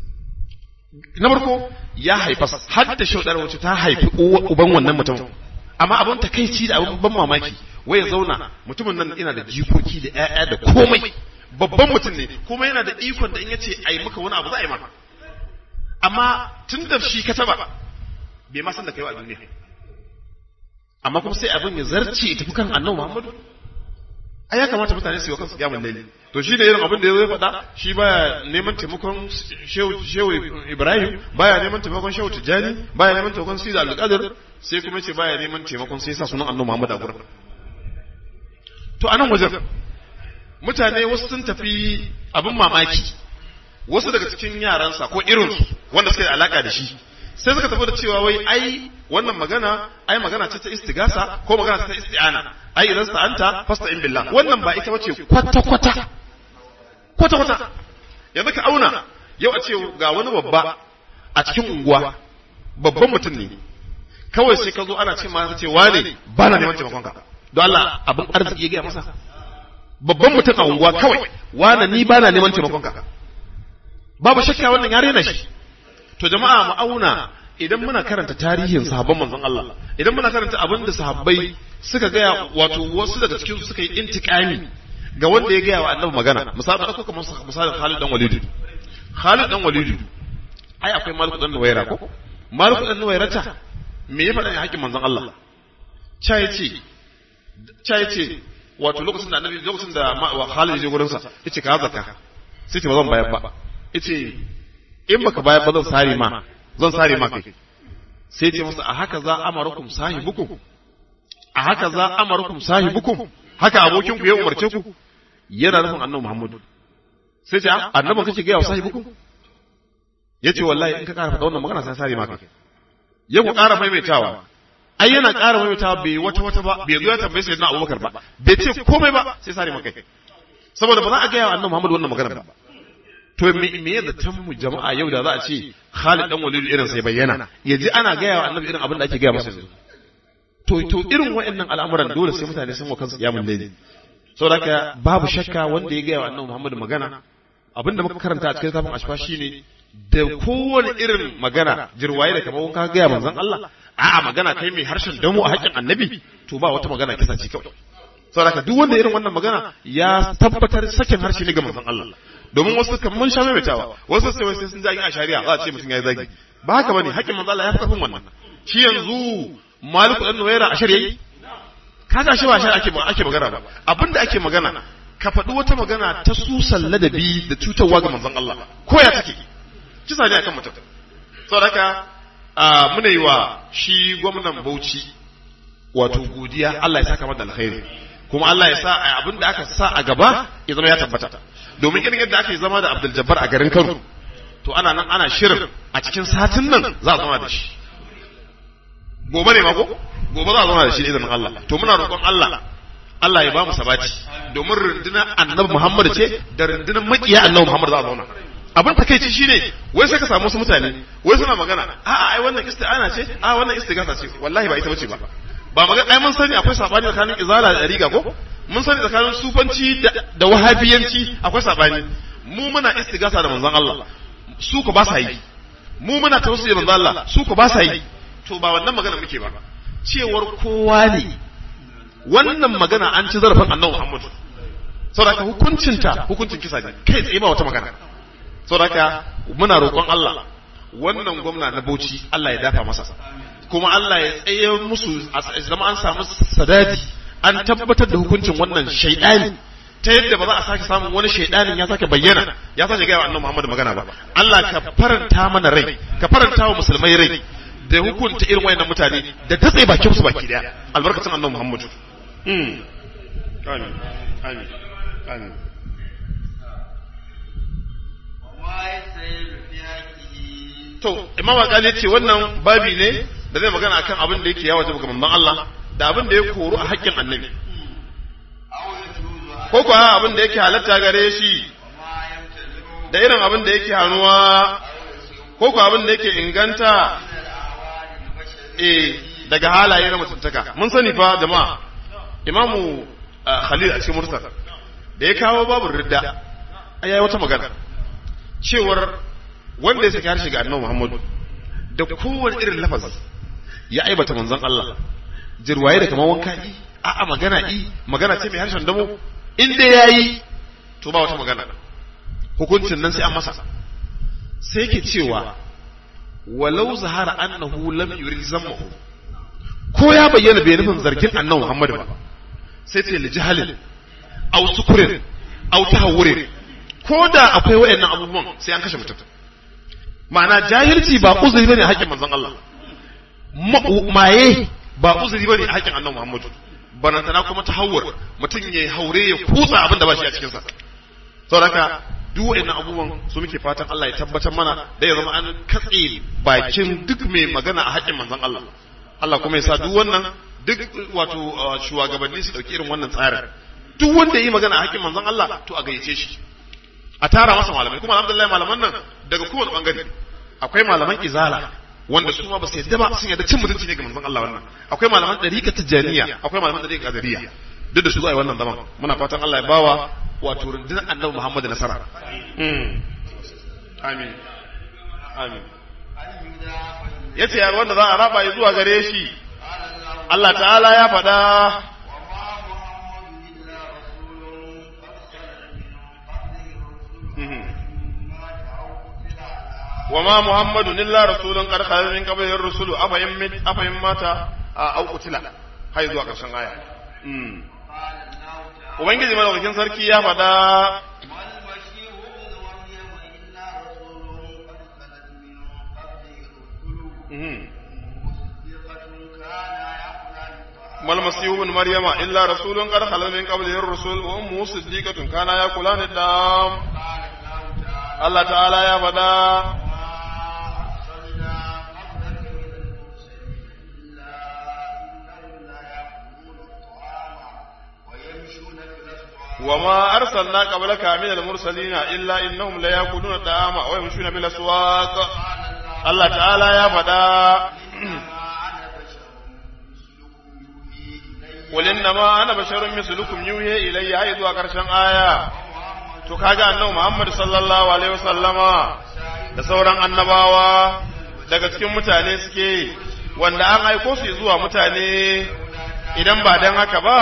na farko ya haifa har da shaudar wacce ta haifi uban wannan mutum amma abin takaici da abin ban mamaki wai ya zauna mutumin nan yana da jikoki da ƴaƴa da komai babban mutum ne kuma yana da ikon da in yace ai maka wani abu za a yi maka amma tun da shi ka taba bai ma san da kai a duniya amma kuma sai abin ya zarce tafi kan annabi Muhammadu ai ya kamata mutane su yi wa kansu kiyamun laili to shi da irin abin da ya zai faɗa shi baya neman taimakon shehu ibrahim baya neman taimakon shehu tijjani baya neman taimakon sida al-qadir sai kuma ce baya neman taimakon sai sa sunan annabi muhammad a gurin to anan wajen mutane wasu sun tafi abin mamaki wasu daga cikin yaransa ko irinsu wanda suke da alaka da shi sai suka tafi da cewa wai ai wannan magana ai magana ce ta istigasa ko magana ce ta isti'ana ai idan sa'anta fasta in billah wannan ba ita bace kwata kwata kwata kwata yanzu ka auna yau a ce ga wani babba a cikin unguwa babban mutum ne kawai sai ka zo ana ce ma ce wane ba na neman taimakon ka don Allah abin arziki ya gaya masa babban mutum a unguwa kawai wane ni ba na neman taimakon ka babu shakka wannan ya rena shi to jama'a mu auna idan muna karanta tarihin sahabban manzon Allah idan muna karanta abin da sahabbai suka gaya wato wasu daga cikin suka yi intikami ga wanda ya gaya wa annabi magana misali da kuma misalin Khalid dan Walid Khalid dan Walid ai akwai Malik dan Nuwaira ko Malik dan Nuwaira ta me ya faɗa ne haƙin manzon Allah cha yace cha yace wato lokacin da annabi lokacin da Khalid ya je gurin sa yace ka zakka sai ce ba zan bayar ba yace in baka bayar ba zan sare ma zan sare ma kai sai ce masa a haka za amarukum sahibukum a haka za amarukum sahibukum haka abokin ku ya umarce ku yana nufin annabi Muhammadu sai ce annaban kake ga wa sahibukum yace wallahi in ka ƙara faɗa wannan magana sai sare ma kai ya ku ƙara maimaitawa ai yana ƙara maimaitawa bai wata wata ba bai zo ya tambaye sai na Abubakar ba bai ce komai ba sai sare ma kai saboda ba za a ga wa annabi Muhammadu wannan magana ba to me me ya zaton mu jama'a yau da za a ce Khalid dan Walid irin sai bayyana ya ji ana gaya wa annabi irin abin da ake gaya masa yanzu to to irin waɗannan al'amuran dole sai mutane sun wa kansu kiyamun laili saboda haka babu shakka wanda ya gaya wa annabi Muhammad magana abin da muka karanta a cikin tafin ashfa shine da kowane irin magana jirwaye da kamar ka gaya manzon Allah a'a magana kai mai harshen damu a haƙƙin annabi to ba wata magana kisa ce kawai saboda haka duk wanda irin wannan magana ya tabbatar sakin harshe ne ga manzon Allah domin wasu kan mun sha maimaitawa wasu sai sai sun zagi a shari'a za a ce mutum ya zagi ba haka bane hakkin manzo Allah ya fi karfin wannan shi yanzu maliku dan nuwaira a shari'a kaga shi ba shari'a ake ake magana ba abinda ake magana ka faɗi wata magana ta susan ladabi da cutarwa ga manzon Allah ko ya take kisa ne akan mutum saboda haka muna yi wa shi gwamnan Bauchi wato godiya Allah ya saka mata alkhairi kuma Allah ya sa abin da aka sa a gaba ya zama ya tabbata domin irin yadda aka yi zama da Abdul Jabbar a garin Kano to ana nan ana shirin a cikin satin nan za a zama da shi gobe ne mako gobe za a zama da shi izinin Allah to muna roƙon Allah Allah ya ba mu sabati domin rundunar Annabi Muhammad ce da rundunar makiya Annabi Muhammad za a zauna abin takeici shine wai sai ka samu wasu mutane wai suna magana a'a ai wannan isti'ana ce a wannan istighatha ce wallahi ba ita bace ba ba magana ai mun sani akwai sabani tsakanin izala da riga ko mun sani tsakanin sufanci da wahabiyanci akwai sabani mu muna istigasa da manzon Allah su ko ba sa yi mu muna tausayi da manzon Allah su ko ba sa yi to ba wannan magana muke ba cewar kowa ne wannan magana an ci zarafin annabi Muhammad saboda hukuncinta hukuncin kisa ne kai tsaye ba wata magana saboda muna roƙon Allah wannan gwamna na Bauchi Allah ya dafa masa kuma Allah ya tsaye musu zama an samu sadadi an tabbatar da hukuncin wannan shaidani ta yadda ba za a sake samun wani shaidanin ya sake bayyana ya sake gaya wa annabi Muhammad magana ba Allah ka faranta mana rai ka faranta wa musulmai rai da hukunta irin wayannan mutane da datse bakin su baki daya albarkacin annabi Muhammad mm amin amin amin to imam alƙali ce wannan babi ne da zai magana akan abin da yake yawa ga manzon Allah da abin da ya koru a haƙƙin annabi ko kuwa abin da yake halatta gare shi da irin abin da yake hannuwa ko kuwa abin da yake inganta eh daga halaye na mutuntaka mun sani fa jama'a imamu khalil a cikin mursal da ya kawo babu ridda ayayi wata magana cewar wanda ya saki harshe ga annabi muhammadu da kowane irin lafazi ya aibata manzon Allah jirwaye da kamar wanka i a'a magana i magana ce mai harshen damo in dai yayi to ba wata magana hukuncin nan sai an masa sai yake cewa walau zahara annahu lam yurid zammahu ko ya bayyana bai nufin zargin annabi Muhammad ba sai ce li jahalin aw sukurin aw tahawurin ko da akwai wayannan abubuwan sai an kashe mutum ma'ana jahilci ba uzuri bane haƙƙin manzon Allah maye ba uzuri bane haƙƙin annabi Muhammad barantana kuma ta hawar mutum ya haure ya kutsa abin da ba shi a cikinsa saboda duk wa'annan abubuwan su muke fatan Allah ya tabbatar mana da ya zama an katse bakin duk mai magana a haƙƙin manzon Allah Allah kuma ya sa duk wannan duk wato shugabanni su dauki irin wannan tsarin duk wanda yi magana a haƙƙin manzon Allah to a gayyace shi a tara masa malamai kuma alhamdulillah malaman nan daga kowane bangare akwai malaman izala wanda su ma ba su yadda ba sun yadda cin mutunci ne ga manzon Allah wannan akwai malaman dariƙa tijaniya akwai malaman dariƙa qadariya duk da su za a yi wannan zaman muna fatan Allah ya bawa wato rundunar annabi Muhammad nasara amin amin yace ya wanda za a raba ya zuwa gare shi Allah ta'ala ya faɗa وما محمد إلا رسول قد خلت من قبله الرسل أفإن أفإن مات أو قتل هاي zuwa ƙarshen aya Ubangiji madaukakin sarki ya faɗa ما المسيح ابن مريم إلا رسول قد خلت من قبله الرسل وأمه صديقة كانا يأكلان الدم الله تعالى يا فدا وما أرسلنا قبلك من المرسلين إلا إنهم ليأكلون الطعام ويمشون بالأسواق الله تعالى يا فدا قل إنما أنا بشر مثلكم يوحي إلي أيضا وكرشن آية to kaga annabi Muhammad sallallahu alaihi wasallama da sauran annabawa daga cikin mutane suke wanda an aiko su zuwa mutane idan ba dan haka ba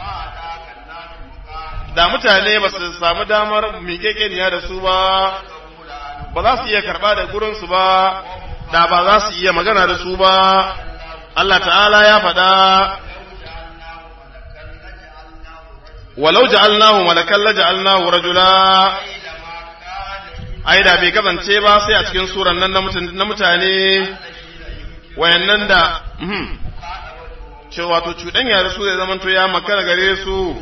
da mutane ba su samu damar miƙeƙeniya da su ba ba za su iya karɓa da gurinsu ba da ba za su iya magana da su ba Allah ta'ala ya faɗa walau ja'alnahu malakan la ja'alnahu rajula ai da bai kasance ba sai a cikin suran nan na mutane wayannan da cewa to cuɗanya da su zai zamanto ya makara gare su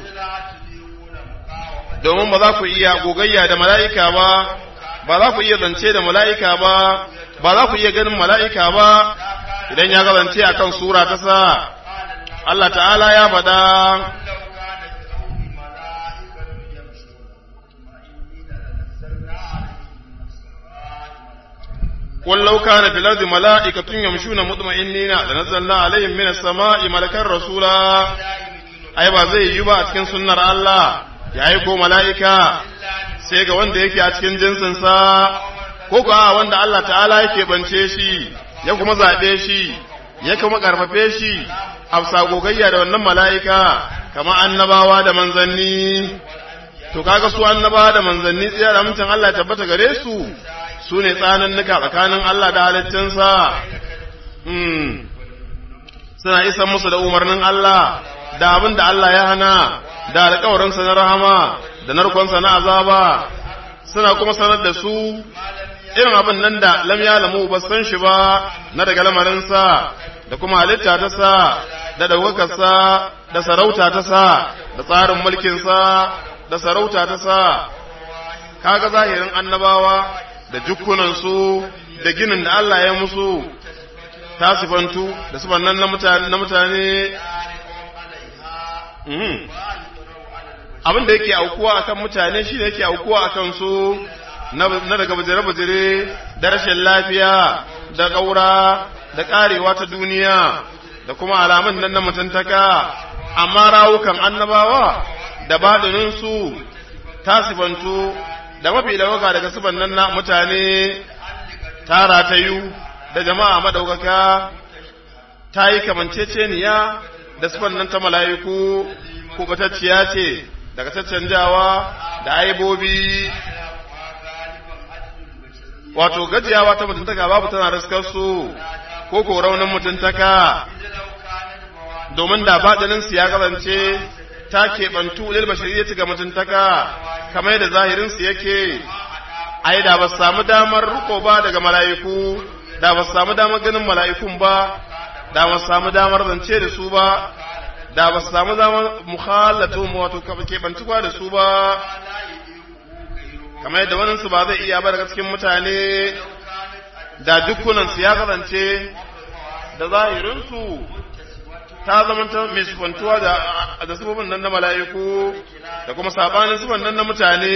domin ba za ku iya gogayya da mala'ika ba, ba za ku iya zance da mala'ika ba, ba za ku iya ganin mala'ika ba, idan ya zance a kan Sura ta sa, Allah ta'ala ya faɗa. ولو كان في الأرض ملائكة يمشون مطمئنين لنزلنا عليهم من السماء ملكا رسولا أي ba zai yi ba a cikin sunnar Allah ya aiko mala'ika sai ga wanda yake a cikin jinsinsa, ko kuwa wanda Allah ta'ala yake bance shi, ya kuma zaɓe shi, ya kuma ƙarfafe shi, a gogayya da wannan mala'ika, kama annabawa da manzanni. To, kaga su annabawa da manzanni tsaya da amincin Allah tabbata gare su, su ne tsanannuka tsakanin Allah da halittinsa. Suna isa musu da umarnin Allah, da abin da Allah ya hana, da alkawarinsa na rahama da narkonsa na azaba suna kuma sanar da su irin abin nan da lam ya lamu ba san shi ba na daga lamarinsa da kuma halitta ta sa da ɗaukakarsa da sarauta ta sa da tsarin mulkinsa da sarauta ta sa kaga zahirin annabawa da jukkunansu da ginin da Allah ya musu ta sifantu da sifan nan na mutane abin da yake aukuwa akan mutane shi ne yake aukuwa akan su na daga bajire-bajire da rashin lafiya da ƙaura da ƙarewa ta duniya da kuma alamun nan na mutuntaka amma rawukan annabawa da baɗininsu ta sifantu da mafi ɗaukaka daga sifan nan na mutane ta ratayu da jama'a madaukaka ta yi kamanceceniya da sifan nan ta mala'iku kubatacciya ce daga caccanjawa da aibobi wato gajiyawa ta mutuntaka babu tana raskar su ko ko raunin mutuntaka domin da baɗinin ya kasance ta keɓantu lil bashariyyati ga mutuntaka kamar yadda zahirin su yake ai da ba su samu damar riko ba daga mala'iku da ba su samu damar ganin mala'ikun ba da ba su samu damar zance da su ba da ba su samu zama muhallatu wato keɓantuwa da su ba kamar yadda wani su ba zai iya ba daga cikin mutane da dukkunan su ya kasance da zahirinsu ta zamanta mai sufantuwa da da sufofin nan na mala'iku da kuma sabanin sufan nan na mutane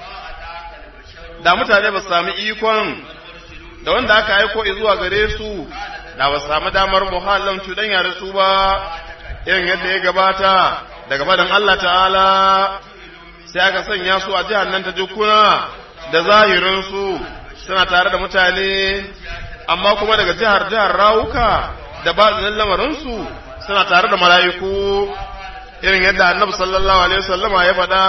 da mutane ba su sami ikon da wanda aka aiko zuwa gare su da ba su sami damar muhallan cuɗanya da su ba irin yadda ya gabata daga faɗin Allah ta'ala sai aka sanya su a jihar nan ta jukuna da zahirinsu suna tare da mutane amma kuma daga jihar jihar rawuka da ba lamarinsu suna tare da mala'iku irin yadda annabi sallallahu alaihi wasallama ya faɗa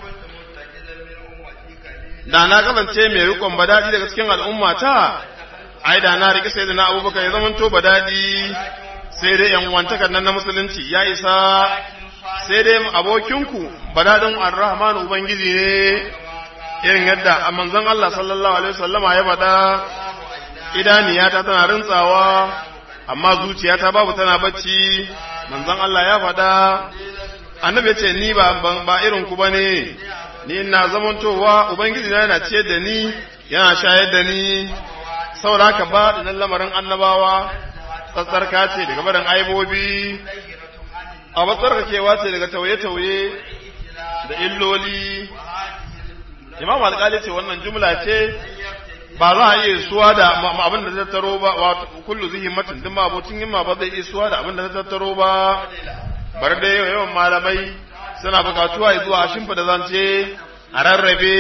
da na kasance mai rikon badadi daga cikin al'umma ta ai da na rike sai da na abubakar ya zamanto badadi sai dai yan wantakar nan na musulunci ya isa sai dai abokinku badadin ar-rahman ubangiji ne irin yadda a manzon Allah sallallahu alaihi wasallama ya faɗa idaniyata tana rintsawa amma zuciyata babu tana bacci manzon Allah ya faɗa annabi ya ce ni ba ba irin ku bane ni ina zamantowa ubangiji na yana ciyar da ni yana shayar da ni saboda haka ba da lamarin annabawa tsatsarka ce daga barin aibobi a matsarkakewa ce daga tauye-tauye da illoli imam alƙali ce wannan jumla ce ba za a iya suwa da abin da ta tattaro ba wato kullu zihimmatin din ma abocin himma ba zai iya suwa da abin da ta tattaro ba bar da yawan malamai suna bukatuwa zuwa shimfa da zance a rarrabe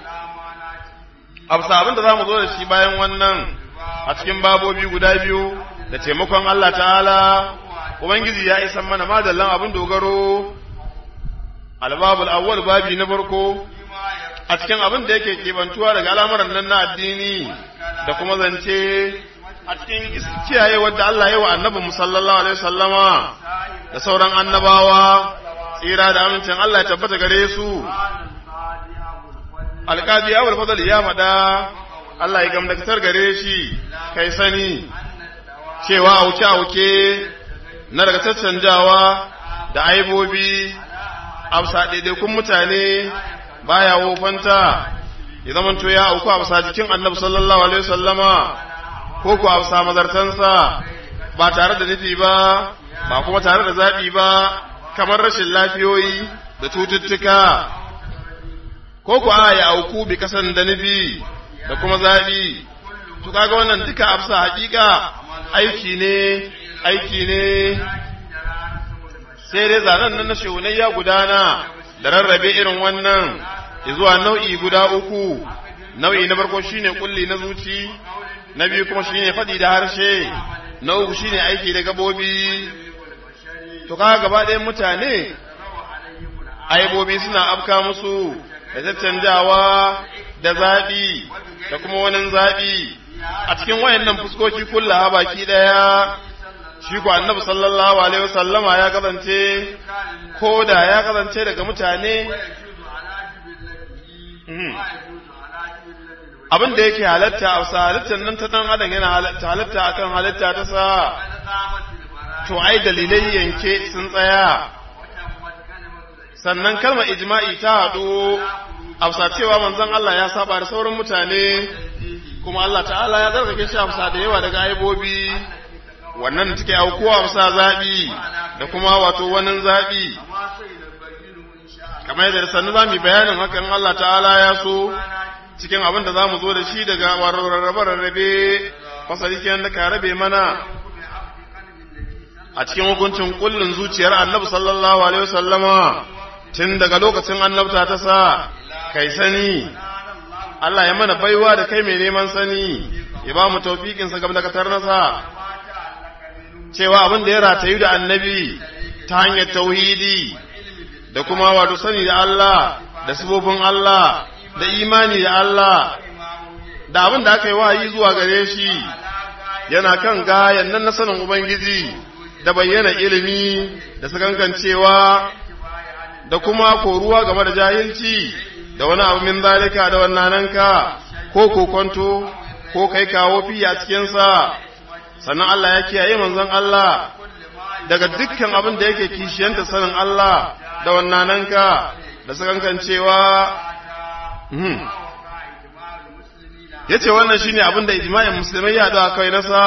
abu abin da za mu zo da shi bayan wannan a cikin babobi guda biyu da taimakon Allah ta'ala ubangiji ya isan mana madallan abin dogaro albabul awwal babi na farko a cikin abin da yake kebantuwa daga al'amuran nan na addini da kuma zance a cikin kiyaye wadda Allah ya wa annabi musallallahu alaihi wasallama da sauran annabawa tsira da amincin Allah ya tabbata gare su alƙadi ya fadal ya faɗa Allah ya gamdakatar gare shi kai sani cewa auke-auke na daga caccanjawa da aibobi amsa ɗaiɗaikun mutane baya wofanta ya zama to ya auku amsa jikin annabi sallallahu alaihi wasallama ko ku amsa mazartansa ba tare da nufi ba ba kuma tare da zaɓi ba kamar rashin lafiyoyi da cututtuka ko ku a ya auku bi kasan da nufi da kuma zaɓi to kaga wannan duka amsa hakika aiki ne aiki ne sai dai zanen nan na shehunai ya gudana da rarrabe irin wannan zuwa nau'i guda uku nau'i na farko shine kulli na zuci na biyu kuma shine faɗi da harshe na uku shine aiki da gabobi to kaga gaba ɗayan mutane aibobi suna afka musu da caccanjawa da zaɓi da kuma wani zaɓi a cikin wayannan fuskoki kulla baki ɗaya shi ku annabi sallallahu alaihi wasallama ya kasance ko da ya kasance daga mutane abin da yake halatta a sa halittar nan ta dan adam yana halatta halatta akan halitta ta sa to ai dalilai yanke sun tsaya sannan kalmar ijma'i ta haɗu afsa cewa manzon Allah ya saba da sauran mutane kuma Allah ta'ala ya zargake shi afsa da yawa daga aibobi wannan take aukuwa afsa zaɓi da kuma wato wani zaɓi kamar yadda sannu za mu bayanin hakan Allah ta'ala ya so cikin abin da za mu zo da shi daga rarrabe-rarrabe fasali kenan da ka rabe mana a cikin hukuncin kullun zuciyar annabi sallallahu alaihi wasallama tun daga lokacin annabta ta sa kai sani Allah ya mana baiwa da kai mai neman sani ya ba mu taufiƙinsa gaba da katar nasa cewa abin da ya ratayu da annabi ta hanyar tauhidi da kuma wato sani da Allah da sifofin Allah da imani da Allah da abin da aka yi wahayi zuwa gare shi yana kan gayan nan na sanin Ubangiji da bayyana ilimi da sakankancewa da kuma koruwa game da jahilci da wani abu min zalika da wannananka ko kokonto ko kai kawo fi a cikinsa sannan Allah ya kiyaye manzon Allah daga dukkan abin da yake kishiyanta sanin Allah da wannananka da sakankancewa ya ce wannan shine abin da ijma'in musulmai ya da kai nasa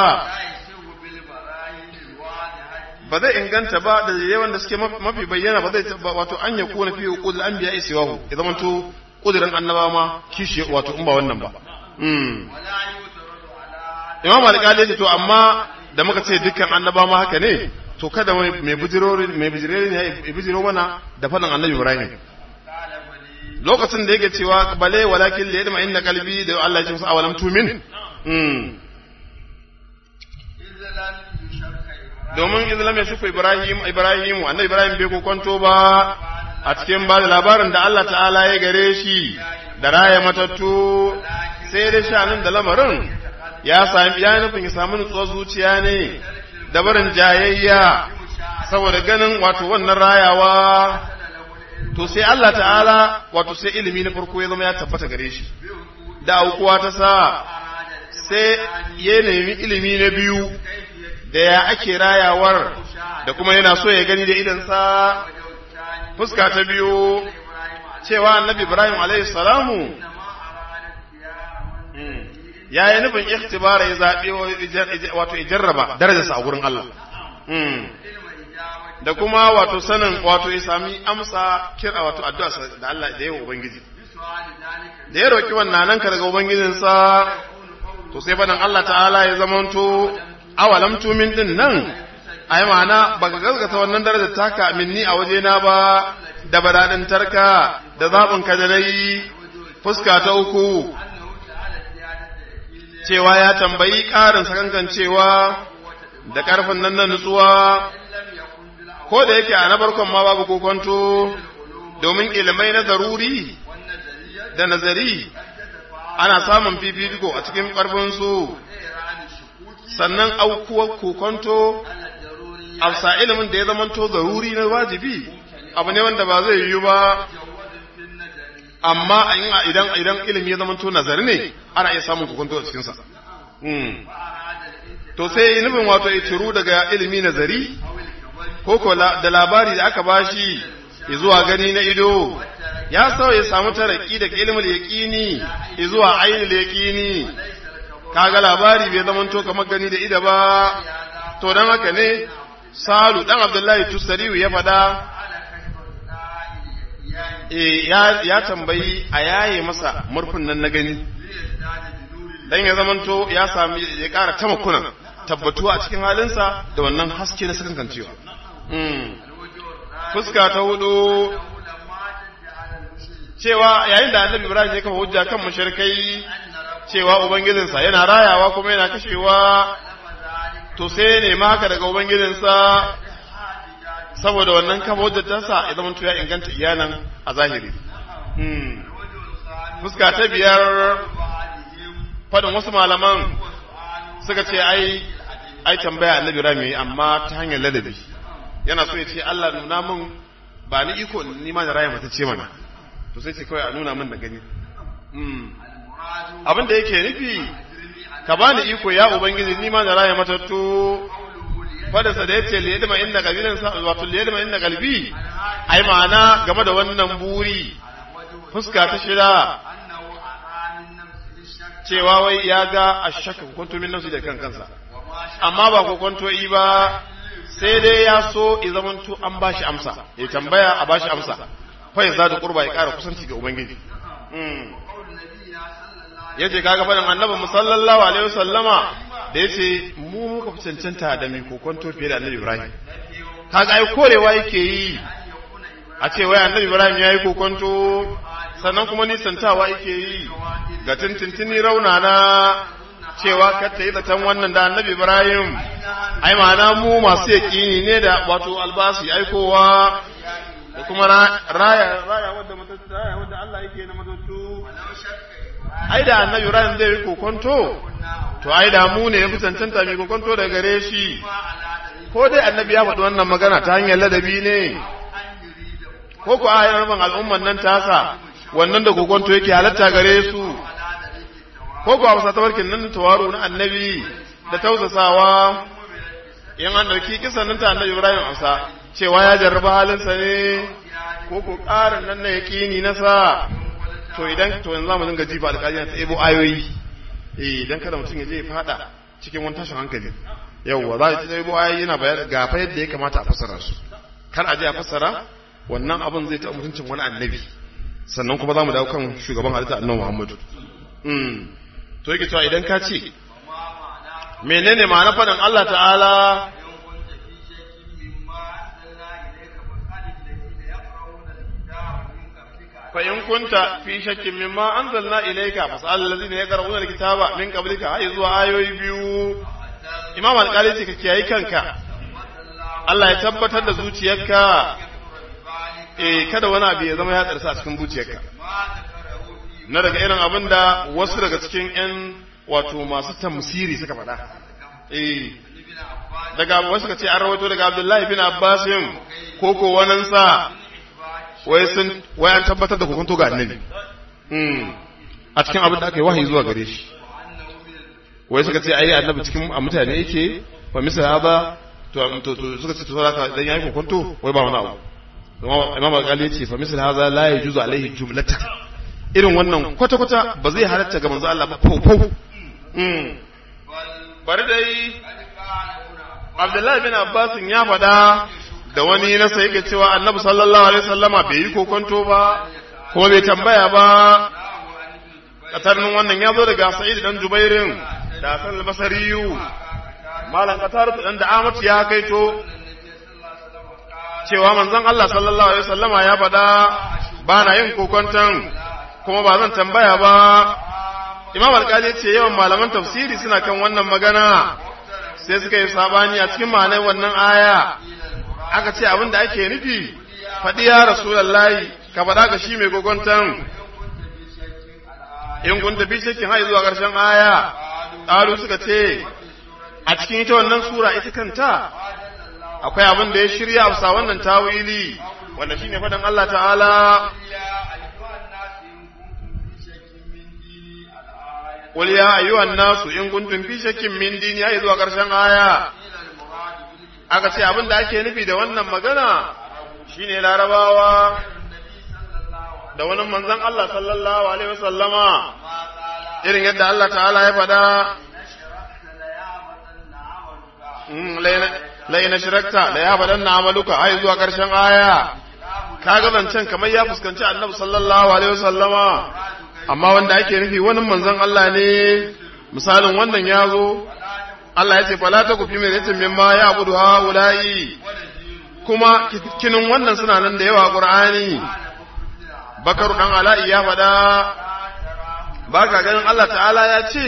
ba zai inganta ba da yawan da suke mafi bayyana ba zai wato an ya kuna fi qul anbiya isiwahu ya zama to kudirin annabawa ma kishi wato in ba wannan ba imam alƙali ya ce to amma da muka ce dukkan annabawa ma haka ne to kada mai bujirori mai bujirori ne ya bujiro mana da faɗin annabi ibrahim lokacin da yake cewa bale walakin da yadda inna kalbi da Allah ya ce musu awalam tumin domin islam ya shuka ibrahim ibrahim annabi ibrahim bai kokonto ba a cikin ba da labarin da Allah ta'ala ya gare shi da raya matattu sai dai shanin da lamarin ya sami ya nufin ya samu nutsuwar zuciya ne da barin jayayya saboda ganin wato wannan rayawa to sai Allah ta'ala wato sai ilimi na farko ya zama ya tabbata gare shi da aukuwa ta sa sai ya nemi ilimi na biyu da ya ake rayawar da kuma yana so ya gani da idansa fuska ta biyu cewa annabi ibrahim alaihi salamu ya yi nufin ikhtibara ya zaɓe wato ya jarraba darajarsa a gurin Allah da kuma wato sanin wato ya sami amsa kira wato addu'a da Allah da yawa ubangiji da ya roki wannan nan ka daga ubangijinsa to sai fadan Allah ta'ala ya zamanto awalam tumin din nan ai ma'ana baka gaskata wannan darajar taka minni a waje na ba da baradin tarka da zabin ka da dai fuska ta uku cewa ya tambayi ƙarin sakankancewa da ƙarfin nan na nutsuwa ko da yake a na farkon ma babu kokonto domin ilimai na zaruri da nazari ana samun fifiko a cikin ƙarfinsu sannan aukuwar kokonto afsa ilimin da ya zamanto zaruri na wajibi abu ne wanda ba zai yiwu ba amma idan idan ilimi ya zamanto nazari ne ana iya samun kokonto a cikinsa to sai nufin wato ya ciru daga ilimi nazari ko ko da labari da aka bashi zuwa gani na ido ya sau ya samu taraki daga ilimin yaqini zuwa ainul yaqini kaga labari bai zama to kamar gani da ido ba to dan haka ne salu dan abdullahi tusariyu ya fada eh ya ya tambayi a yaye masa murfin nan na gani dan ya zamanto ya sami ya ƙara tamakunan tabbatuwa a cikin halinsa da wannan haske na sakan kancewa fuska ta hudu cewa yayin da annabi ibrahim ya kafa hujja kan mushrikai cewa ubangijinsa yana rayawa kuma yana kashewa to sai ne ma haka daga ubangijinsa saboda wannan kafa hujjar tasa ya zama ya inganta iyanan a zahiri fuska ta biyar fadin wasu malaman suka ce ai ai tambaya annabi rami amma ta hanyar ladabi yana so ya ce Allah nuna min ba ni iko ni ma da raya mata ce mana to sai ce kawai a nuna min da gani abin da yake nufi ka bani iko ya ubangiji ni ma da raya mata to fadarsa da yace liyadma inna qabilan sa wato liyadma inna qalbi ai ma'ana game da wannan buri fuska ta shida cewa wai ya ga ashaka kwanto min nafsi da kan kansa amma ba ko kwanto yi ba sai dai ya so ya zamanto an bashi amsa ya tambaya a bashi amsa fa ya zada qurba ya kara kusanci ga ubangiji yace kaga fadan annabi musallallahu alaihi wasallama da yace mu muka fi cancanta da mai kokonto fiye da annabi ibrahim kaga ai korewa yake yi a ce wai annabi ibrahim ya yi kokonto sannan kuma nisantawa yake yi ga tintintini raunana cewa ka ta yi zaton wannan da annabi ibrahim ai ma'ana mu masu yaƙini ne da wato albasi aikowa da kuma raya raya wadda raya wadda Allah yake na matattu ai da annabi ibrahim zai yi kokonto to ai da mu ne ya fi cancanta mai kokonto da gare shi ko dai annabi ya faɗi wannan magana ta hanyar ladabi ne ko ku ayar rabin al'umman nan tasa wannan da kokonto yake halatta gare su ko ku a wasa tabarkin nan tawaro na annabi da tausasawa in an dauki kisan nan ta annabi Ibrahim amsa cewa ya jarraba halinsa ne ko ko ƙarin nan na yaƙini na sa to idan to yanzu zamu dinga jifa alƙali ta ebo ayoyi eh idan kada mutum ya je ya fada cikin wani tashin hankali yawwa za ta ebo ayoyi yana bayar ga fa yadda ya kamata a fassara su kar a je a fassara wannan abin zai ta mutuncin wani annabi sannan kuma zamu dawo kan shugaban halitta annabi Muhammadu mm to yake cewa idan ka ce menene ma'ana faɗin Allah ta'ala فإن كنت في شك مما أنزلنا إليك فاسأل الذين يقرؤون الكتاب من قبلك هاي زوا آيوي بيو إمام القالي ce kiyayi kanka Allah ya tabbatar da zuciyarka eh kada wani abu ya zama ya tsarsa a cikin zuciyarka na daga irin abin da wasu daga cikin ƴan wato masu tamsiri suka faɗa eh daga wasu ka ce an rawaito daga Abdullahi bin Abbasin ko ko wanansa wai sun wai an tabbatar da hukunto ga annabi a cikin abin da aka yi wahayi zuwa gare shi wai suka ce ai annabi cikin a mutane yake fa misal ba to to to suka ce to zaka dan yayi hukunto wai ba wani abu imam al-ghali yace fa misal hadha la yajuzu alaihi jumlatan irin wannan kwata kwata ba zai halatta ga manzo Allah ba fau fau bari dai Abdullahi bin Abbas ya faɗa da wani nasa yake cewa annabi sallallahu alaihi wasallama bai yi kokonto ba kuma bai tambaya ba katarnin wannan ya zo daga sa'id dan jubairin da hasan al-basariyu malam qatar dan da amat ya kaito cewa manzon Allah sallallahu alaihi wasallama ya faɗa ba na yin kokonton kuma ba zan tambaya ba imam alƙali ce yawan malaman tafsiri suna kan wannan magana sai suka yi sabani a cikin ma'anar wannan aya aka ce abin da ake nufi faɗi ya rasulallahi ka faɗa ga shi mai gogontan in kun tafi shekin hai zuwa ƙarshen aya ƙalu suka ce a cikin ita wannan sura ita kanta akwai abin da ya shirya a wannan tawili wanda shine faɗin Allah ta'ala Qul ya ayyuhan nasu in kuntum fi shakkin min dini ai zuwa ƙarshen aya aka ce abin da ake nufi da wannan magana shine larabawa da wani manzon Allah sallallahu alaihi wasallama irin yadda Allah ta'ala ya faɗa laina shirakta da ya faɗan na amaluka ai zuwa ƙarshen aya kaga zancen kamar ya fuskanci annabi sallallahu alaihi wasallama amma wanda ake nufi wani manzon Allah ne misalin wannan ya zo Allah ya ce fala ta kufi mai yace mimma ya abudu haula'i kuma kinin wannan suna nan da yawa Qur'ani Bakaru dan Ala'i ya faɗa ba ka ganin Allah ta'ala ya ce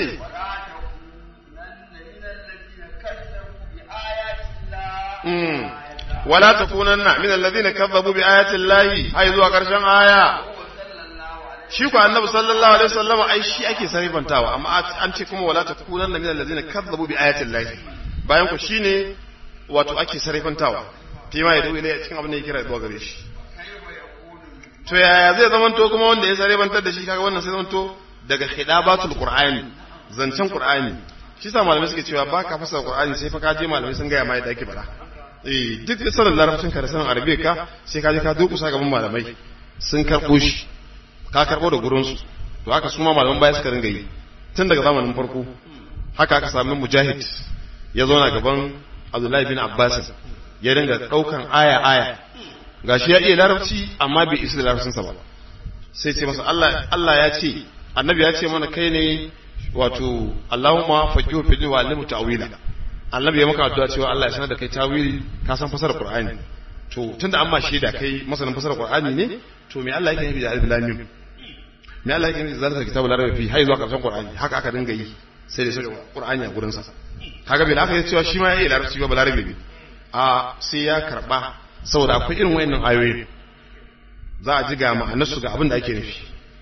wala takunanna min alladhina kazzabu bi ayati llahi ai zuwa karshen aya shi ku annabi sallallahu alaihi wasallam ai shi ake sarifantawa amma an ce kuma wala takunanna min allazina kazzabu bi ayatin lahi bayan ku shine wato ake sarifantawa fi ma yadu ilai cikin abin da yake kira zuwa gare shi to yaya zai zamanto kuma wanda ya sarifantar da shi kaga wannan sai zamanto daga hidabatul qur'ani zancen qur'ani shi sa malamai suke cewa ba ka fasara qur'ani sai fa ka je malamai sun gaya ma yadda ake bada eh duk sanin larabcin ka da sanin arabiya ka sai ka je ka durkusa gaban malamai sun karɓo shi ka karɓo da gurinsu to haka su ma malaman baya suka ringa yi tun daga zamanin farko haka aka sami mujahid ya zauna gaban abdullahi bin abbas ya ringa ɗaukan aya aya gashi ya iya larabci amma bai isa da larabcinsa ba sai ce masa Allah Allah ya ce annabi ya ce mana kai ne wato Allahumma faqihu fi din wa alimu ta'wila annabi ya maka addu'a cewa Allah ya sanar da kai tawili ka san fasarar Qur'ani to tunda an ma shaida kai masanin fasarar Qur'ani ne to me Allah yake nufi da alif lam mim me Allah yake nufi da zalika kitabul arabi fi hay zuwa karshen Qur'ani haka aka dinga yi sai da sai Qur'ani a gurin sa kaga bil aka yi cewa shi ma ya yi larabci ba balarabe ne a sai ya karba saboda akwai irin wayannan ayoyi za a ji ga ma'anarsu ga abin da ake nufi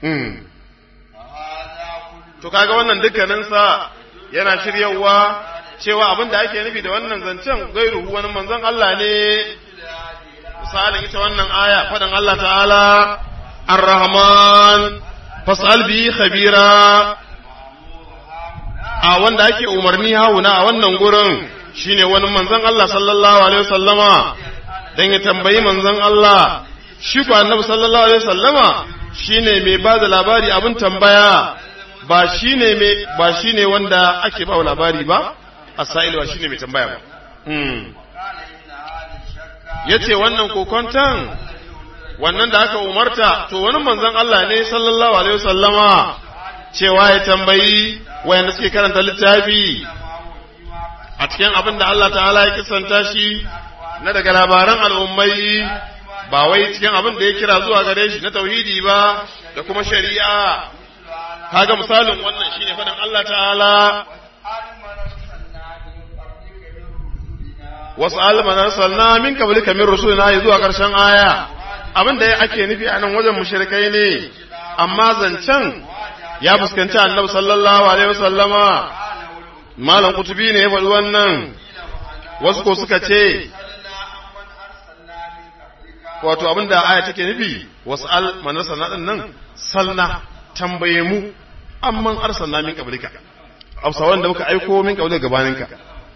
to kaga wannan dukkanin sa yana shiryawa cewa abin da ake nufi da wannan zancen gairu wani manzon Allah ne misalin ita wannan aya faɗin Allah ta'ala ar-rahman fas'al bi khabira a wanda ake umarni hauna a wannan gurin shine wani manzon Allah sallallahu alaihi wasallama dan ya tambayi manzon Allah shi ko annabi sallallahu alaihi wasallama shine mai ba da labari abin tambaya ba shine mai ba shine wanda ake ba labari ba asail ba shine mai tambaya ba hmm yace wannan kokontan wannan da aka umarta to wani manzon Allah ne sallallahu alaihi wasallama cewa ya tambayi wayanda suke karanta littafi a cikin abin da Allah ta'ala ya kisanta shi na daga labaran al'ummai ba wai cikin abin da ya kira zuwa gare shi na tauhidi ba da kuma shari'a kaga misalin wannan shine faɗin Allah ta'ala wasu alman arsalna min qablika min rusulina zuwa karshen aya abin da ake nufi a nan wajen mushrikai ne amma zancen ya fuskanci annabi sallallahu alaihi wasallama malam kutubi ne ya faɗi wannan wasu ko suka ce wato abin da aya take nufi wasu al manarsalna din nan salna tambaye mu amman arsalna min qablika hausawan da muka aiko min qablika gabaninka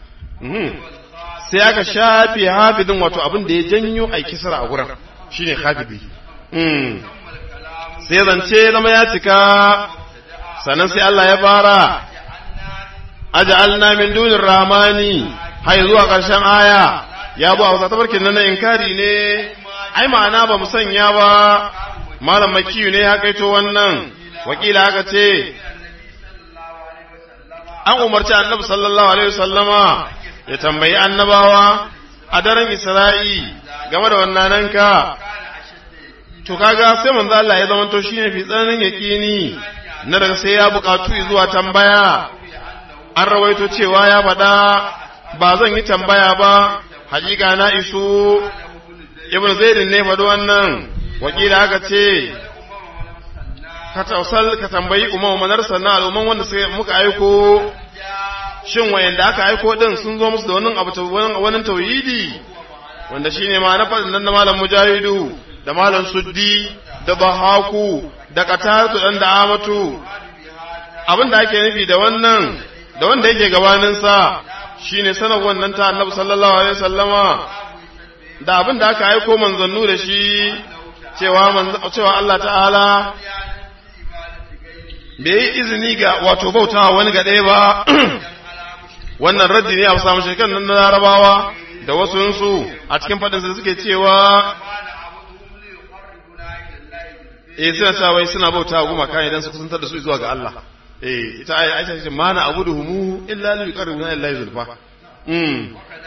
sai aka shafe hafidin wato abin da ya janyo a kisra a gurin shine hafidi sai zance zama ya cika sannan sai Allah ya fara aj'alna min dunir rahmani hay zuwa ƙarshen aya ya bu a tabarkin nan inkari ne ai ma'ana ba mu sanya ba malam makiyu ne ya kaito wannan wakila aka ce an umarci annabi sallallahu alaihi wasallama ya tambayi annabawa a daren isra'i game da wannan ka to kaga sai manzo Allah ya zama to shine fi tsananin yaqini na daga sai ya bukatu zuwa tambaya an rawaito cewa ya faɗa ba zan yi tambaya ba hakika na isu ibnu zaidin ne faɗi wannan wakila aka ce ka tausal ka tambayi umar manar sannan al'umman wanda sai muka aiko shin wayanda aka aiko din sun zo musu da wannan abu wannan tauhidi wanda shine ma na faɗin nan na malam mujahidu da malam suddi da bahaku da qatatu dan da amatu abin da ake nufi da wannan da wanda yake gabanin sa shine sanar wannan ta annabi sallallahu alaihi wasallama da abin da aka aiko manzannu da shi cewa cewa Allah ta'ala bai yi izini ga wato bautawa wani ga ɗaya ba wannan raddi ne a samu shekan nan na larabawa da wasu a cikin faɗinsa suke cewa eh suna cewa wai suna bauta gumaka idan su kusantar da su zuwa ga Allah eh ita ai aisha ce mana abuduhumu illa li yuqarribuna ila zulfa mm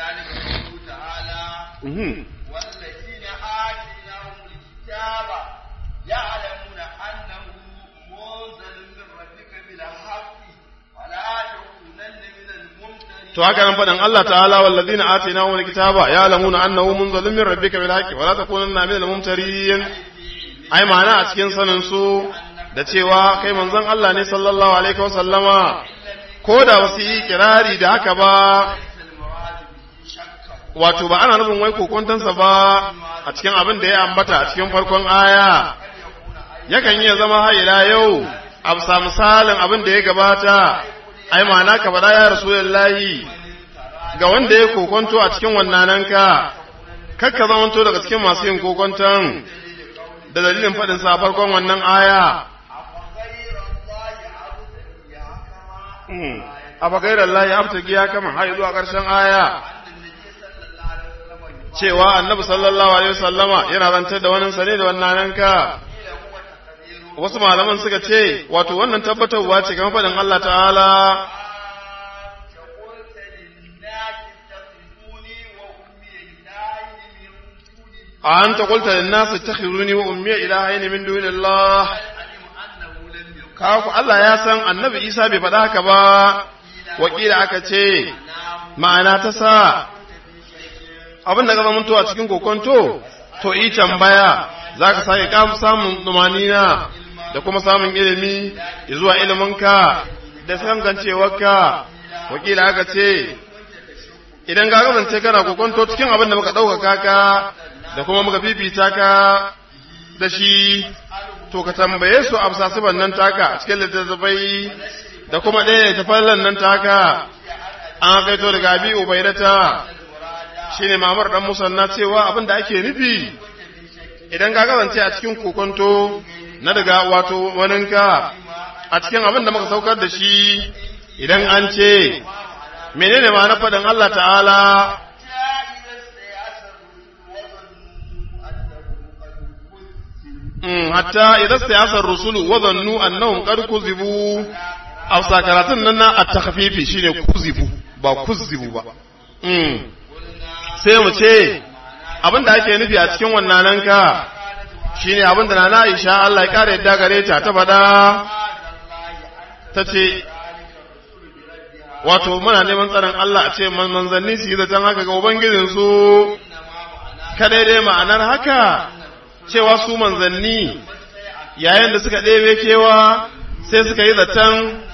mhm والذين آتيناهم الكتاب يعلمون أنه منزل من ربك بالحق فلا تكونن من الممترين to haka nan faɗin Allah ta'ala wallazina atainahum alkitaba ya'lamuna annahu munzalun min rabbika bil haqqi wala takunanna minal mumtarin ai ma'ana a cikin sanin su da cewa kai manzon Allah ne sallallahu alaihi wasallama ko da wasu yi kirari da haka ba wato ba ana nufin wai kokontansa ba a cikin abin da ya ambata a cikin farkon aya yakan iya zama haila yau a bisa misalin abin da ya gabata ai ma'ana ka faɗa ya rasulullahi ga wanda ya kokonto a cikin wannan ka kakka zamanto daga cikin masu yin kokonton da dalilin faɗin sa farkon wannan aya a bagairar Allah ya afta giya kama har zuwa ƙarshen aya cewa annabi sallallahu alaihi wasallama yana zantar da wannan sane da wannan ka wasu malaman suka ce wato wannan tabbatarwa ce kamar faɗin Allah ta'ala a an ta kulta da nasu ta khiruni wa ummiya ilahaini min dunillah kawo Allah ya san annabi Isa bai faɗa haka ba wakila aka ce ma'ana ta sa abin da zama mutuwa cikin kokonto to yi tambaya za ka sake kamu samun numanina da kuma samun ilimi zuwa iliminka da sangancewarka wakila aka ce idan ka kasance kana kokonto cikin abin da muka ɗaukaka ka da kuma muka fifita ka da shi to ka tambaye su a sasuban nan taka cikin littattafai da kuma ɗaya ta fallan nan taka an kaito daga abi ubaidata shine mamar dan musanna cewa abin da ake nufi idan ka kasance a cikin kokonto na daga wato waninka a cikin abin da muka saukar da shi idan an ce menene ma na faɗin Allah ta'ala hatta idan sai asar rusulu wa zannu annahum qad kuzibu aw sakaratun nan na at-takhfifi shine kuzibu ba kuzibu ba mm sai mu ce abinda ake nufi a cikin wannan nan ka shine abinda nana Aisha Allah ya kare yadda gare ta ta fada tace wato muna neman tsaron Allah a ce manzanni su yi zaton haka ga ubangijinsu kadai dai ma'anar haka cewa su manzanni yayin da suka ɗebe kewa sai suka yi zaton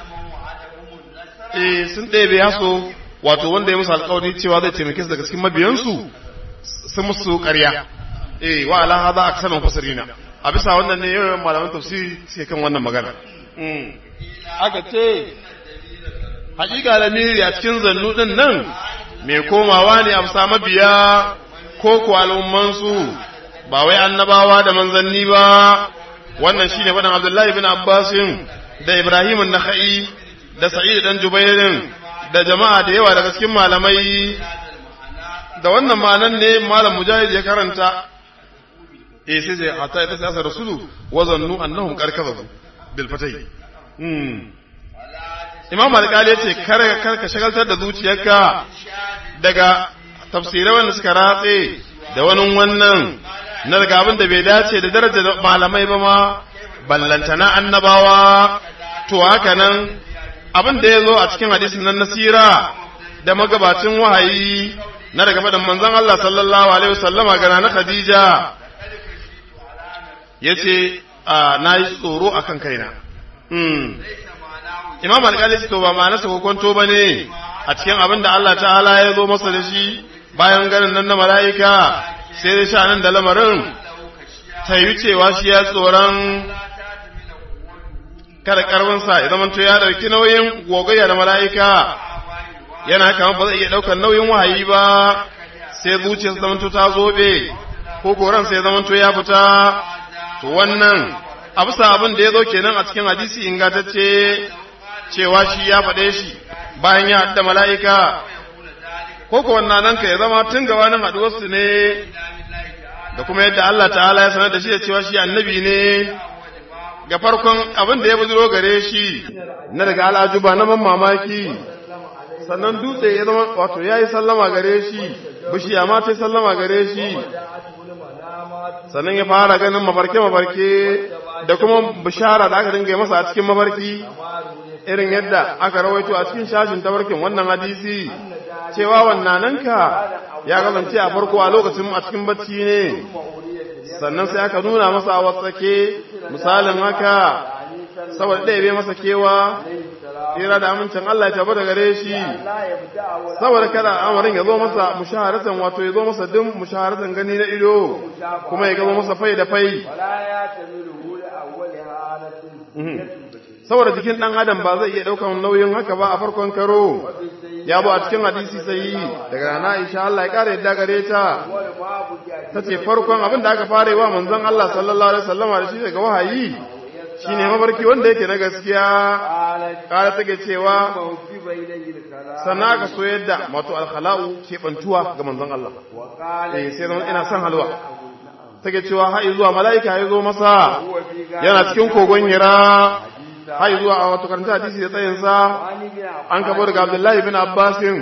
eh sun ɗebe haso wato wanda ya musu alkawari cewa zai taimake su daga cikin mabiyansu sun musu ƙarya eh wa ala hada aksalan fasirina a bisa wannan ne yawan malaman tafsiri sai kan wannan magana aka ce hakika lamiri a cikin zannu din nan mai komawa ne a bisa mabiya ko ko al'ummansu ba wai annabawa da manzanni ba wannan shine faɗin Abdullahi bin Abbasin da Ibrahim an-Nakhai da Sa'id dan Jubairin da jama'a da yawa daga cikin malamai da wannan ma'anan ne malam Mujahid ya karanta eh sai sai hatta ita sai rasulu wa zannu annahum karkazu bil fatai hmm Imam Al-Qali yace kar kar ka shagaltar da zuciyarka daga tafsirai wanda suka ratse da wani wannan na daga abin da bai dace da darajar malamai ba ma ballantana annabawa to haka nan abin da ya zo a cikin hadisin nan nasira da magabacin wahayi na daga faɗin manzon Allah sallallahu alaihi wasallama gana na Khadija yace na yi tsoro akan kaina Imam Al-Qali to ba ma'anarsa ko kwanto bane a cikin abin da Allah ta'ala ya zo masa da shi bayan ganin nan na mala'ika sai dai sha nan da lamarin ta yi cewa shi ya tsoron kada karfinsa ya zamanto ya ɗauki nauyin gogayya da mala'ika yana kama ba zai iya ɗaukar nauyin wahayi ba sai zuciyarsa zamanto ta zobe ko koran sai zamanto ya fita to wannan a bisa abin da ya zo kenan a cikin hadisi ingantacce cewa shi ya faɗe shi bayan ya haɗa mala'ika ko ko wannan nan ka ya zama tun gabanin haɗuwarsu ne da kuma yadda Allah ta'ala ya sanar da shi da cewa shi annabi ne ga farkon abin da ya bujiro gare shi na daga al'ajuba na man mamaki sannan dutse ya zama wato ya yi sallama gare shi bishiya ma ta yi sallama gare shi sannan ya fara ganin mafarke-mafarke da kuma bishara da aka dinga masa a cikin mafarki irin yadda aka rawaito a cikin shashin tabarkin wannan hadisi cewa wannananka ya kasance a farko a lokacin a cikin bacci ne sannan sai aka nuna masa a watsake misalin haka saboda ɗaya bai masa kewa tsira da amincin Allah ya tabbata gare shi saboda kada amarin ya zo masa mushaharatan wato ya zo masa din mushaharatan gani na ido kuma ya gaba masa fai da fai saboda jikin ɗan adam ba zai iya ɗaukan nauyin haka ba a farkon karo ya bu a cikin hadisi sai daga rana insha Allah ya ƙara yadda gare ta ta ce farkon abin da aka fara yi wa manzon Allah sallallahu alaihi wasallam da shi daga wahayi shine mafarki wanda yake na gaskiya ƙara take cewa sannan aka so yadda wato alkhala'u keɓantuwa ga manzon Allah eh sai zama ina son halwa take cewa har zuwa mala'ika ya zo masa yana cikin kogon hira har zuwa a wato karanta hadisi da tsayinsa an kabo daga Abdullahi bin Abbasin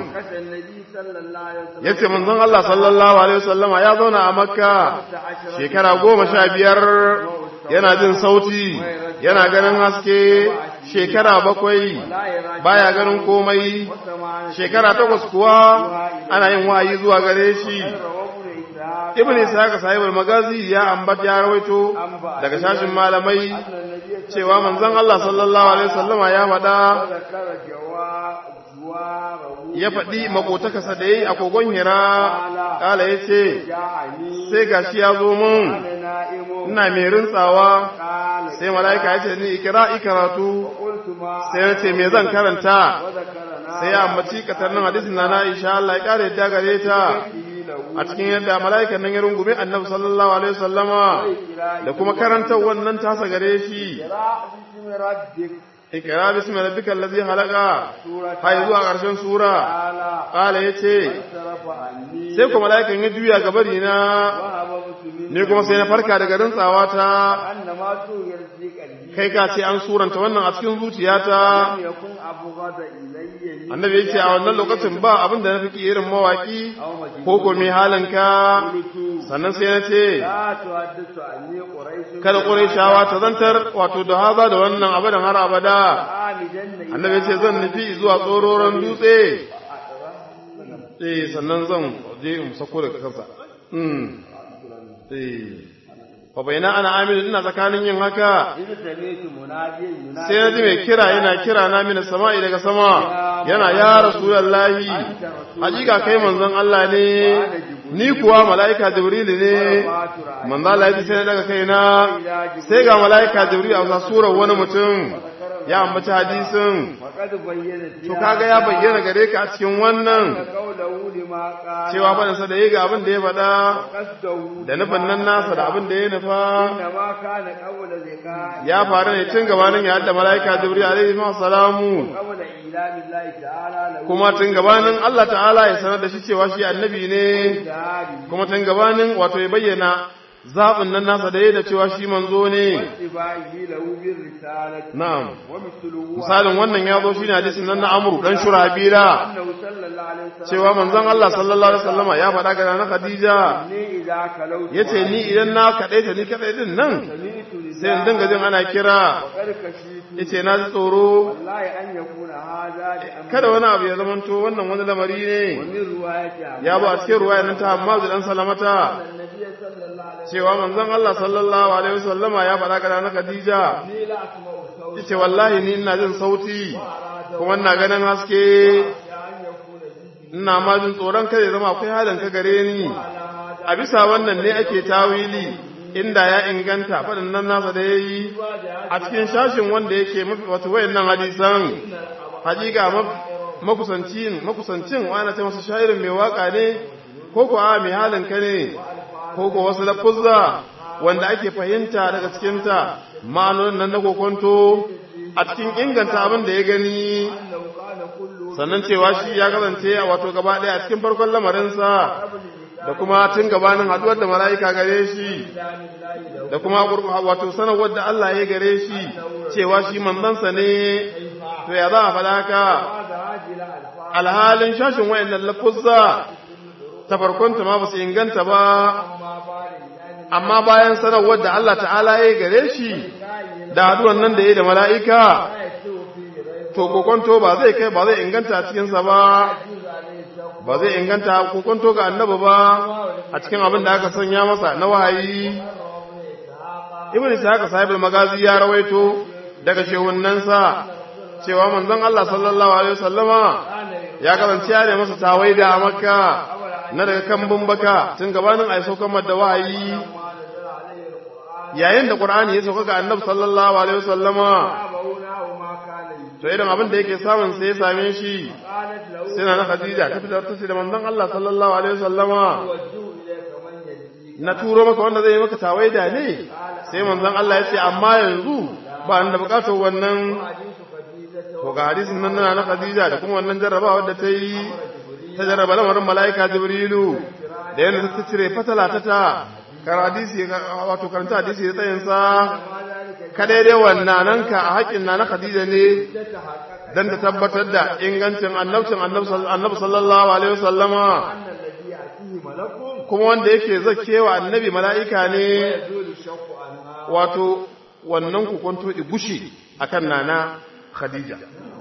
yace manzon Allah sallallahu alaihi wasallama ya zauna a Makka shekara goma sha biyar yana jin sauti yana ganin haske shekara bakwai baya ganin komai shekara takwas kuwa ana yin wahayi zuwa gare shi ibn ishaq sahibul magazi ya ambata ya rawaito daga shashin malamai cewa manzon Allah sallallahu alaihi wasallama ya faɗa ya faɗi makotakarsa da yayi a kogon hira kala yace sai gashi ya zo mun ina mai rintsawa sai mala'ika ya ce ni ikira ikaratu sai ya ce me zan karanta sai ya ambaci katarnin hadisin na Aisha Allah ya kare yadda gare ta a cikin yadda mala'ikan nan ya rungume annabi sallallahu alaihi wasallama da kuma karantar wannan tasa gare shi ikra bismi rabbikal ladzi khalaqa hay zuwa karshen sura qala yace sai kuma mala'ikan ya juya gabari na ne kuma sai na farka daga rantsawa ta kai ka ce an suranta wannan a cikin zuciyata annabi yace a wannan lokacin ba abin da na fi irin mawaki ko ko mai halinka sannan sai na ce kada ƙurayshawa ta zantar wato da haza da wannan abadan har abada annabi yace zan nufi zuwa tsororon dutse eh sannan zan je in sako daga kansa mm eh fa bayna ana amil ina tsakanin yin haka sai na ji mai kira yana kira na mini sama'i daga sama yana ya rasulullahi hakika kai manzon Allah ne ni kuwa mala'ika jibril ne manzo Allah ya sai na daga kaina sai ga mala'ika jibril a surar wani mutum ya ambaci hadisin to kaga ya bayyana gare ka a cikin wannan cewa faɗinsa da ya ga abin da ya faɗa da nufin nan nasa da abin da ya nufa ya faru ne tun gabanin ya hadda mala'ika jibril alaihi salamu kuma tun gabanin Allah ta'ala ya sanar da shi cewa shi annabi ne kuma tun gabanin wato ya bayyana zaɓin nan nasa da ya da cewa shi manzo ne. Na'am. Misalin wannan ya zo shi ne hadisin nan na Amru ɗan Shurabila. Cewa manzon Allah sallallahu Alaihi wasallama ya faɗa ga na Khadija. Ya ce ni idan na kaɗai ta ni kaɗai din nan. Sai in dinga jin ana kira. Ya ce na ji tsoro. Kada wani abu ya zamanto wannan wani lamari ne. Ya ba a cikin ruwaya nan ta Hammadu ɗan Salamata. cewa manzon Allah sallallahu alaihi wasallama ya faɗa ga na Khadija yace wallahi ni ina jin sauti kuma ina ganin haske ina ma jin tsoron kada zama akwai halin ka gare ni a bisa wannan ne ake tawili inda ya inganta faɗin nan nasa da yayi a cikin shashin wanda yake mafi wato wayannan hadisan hakika makusancin makusancin wani ta masa sha'irin mai waka ne ko ko a mai halin ka ne ko ko wasu lafuzza wanda ake fahimta daga cikinta ma'anonin nan na kokonto a cikin inganta abin da ya gani sannan cewa shi ya kasance a wato gaba ɗaya a cikin farkon lamarinsa da kuma tun gabanin haduwar da mala'ika gare shi da kuma wato sanarwar da Allah ya gare shi cewa shi manzansa ne to ya za a faɗa ka alhalin shashin wayannan lafuzza ta farkonta ma ba su inganta ba amma bayan sanarwar da Allah ta'ala ya gare shi da haduwan nan da ya da mala'ika to kokonto ba zai kai ba zai inganta cikinsa ba ba zai inganta kokonto ga annaba ba a cikin abin da aka sanya masa na wahayi ibn ishaq sahibul magazi ya rawaito daga shehunansa cewa manzon Allah sallallahu alaihi wasallama ya kasance ya ne masa tawaida a makka na daga kambun baka tun gabanin a saukan da wahayi yayin da qur'ani ya sauka ga annabi sallallahu alaihi wasallama to irin abin da yake samun sai ya same shi sai na khadija ta fitar ta ce da manzon Allah sallallahu alaihi wasallama na turo maka wanda zai yi maka tawaida ne sai manzon Allah ya ce amma yanzu ba da bukatar wannan to ga hadisin nan na khadija da kuma wannan jarrabawa da ta yi ta jarraba lamarin mala'ika jibrilu da yadda ta cire fatala ta ta karadisi wato karanta hadisi da tsayinsa kada dai wannan nan ka a haƙin na na khadija ne dan ta tabbatar da ingancin annabcin annabi sallallahu alaihi wasallama kuma wanda yake zakewa annabi mala'ika ne wato wannan kukunto igushi akan nana khadija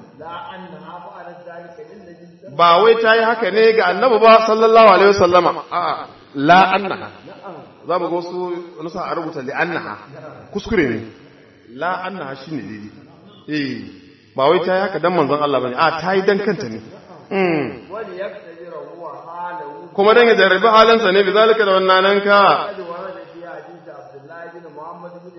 ba wai ta yi haka ne ga annabi ba sallallahu alaihi wasallama a'a la annaha za mu ga wasu nusa a rubuta li annaha kuskure ne la annaha shine daidai eh ba wai ta yi haka dan manzon Allah bane a ta yi dan kanta ne kuma dan ya jarrabi halinsa ne bizalika da wannan ka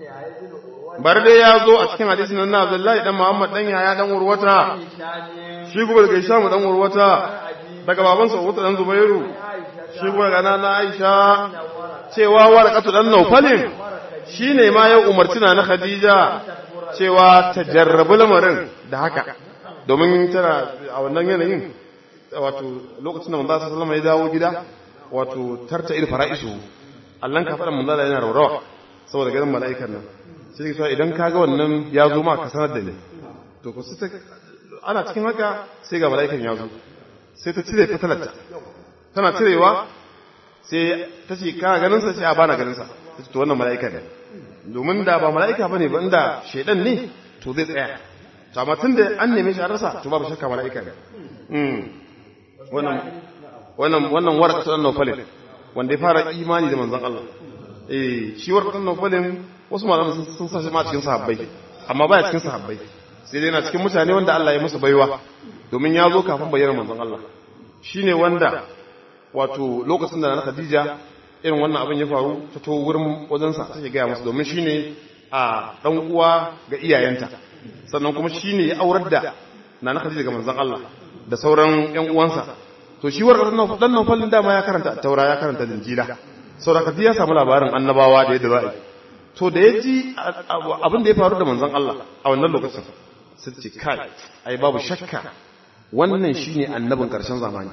bar dai ya zo a cikin hadisin nan na Abdullahi dan Muhammad dan Yahya dan Urwata shi kuma daga Hisham dan Urwata daga babansa Urwata dan Zubairu shi kuma daga nana Aisha cewa warqatu dan Nawfalin shine ma ya umarci na Khadija cewa ta jarrabi lamarin da haka domin tana a wannan yanayin wato lokacin da manzo sallallahu alaihi ya dawo gida wato tarta il fara'isu Allah ka faɗa manzo yana raurawa saboda ganin mala'ikan nan sai ka idan kaga wannan ya zo ma ka sanar da ni to ko sai ana cikin haka sai ga mala'ikan ya zo sai ta cire fitalarta tana cirewa sai ta ce kana ganin sa sai a bana ganin sa to wannan mala'ika ne domin da ba mala'ika bane ba inda shedan ne to zai tsaya to amma tunda an neme shi a rasa to babu shakka mala'ika ne wannan wannan wannan warqatu an-nawfalin wanda ya fara imani da manzon Allah eh shi warqatu an-nawfalin wasu malaman sun sa shi ma cikin sahabbai amma baya cikin sahabbai sai dai yana cikin mutane wanda Allah ya musu baiwa domin ya zo kafin bayyana manzon Allah shine wanda wato lokacin da na Khadija irin wannan abin ya faru ta to wurin wajensa take gaya masa domin shine a dan uwa ga iyayenta sannan kuma shine ya aurar da nana Khadija ga manzon Allah da sauran ƴan uwansa to shi warkar dan nan fallin dama ya karanta taura ya karanta injila saboda Khadija ya samu labarin annabawa da yadda za a yi to da ya ji abin da ya faru da manzon Allah a wannan lokacin sai ce kai ai babu shakka wannan shine annabin karshen zamani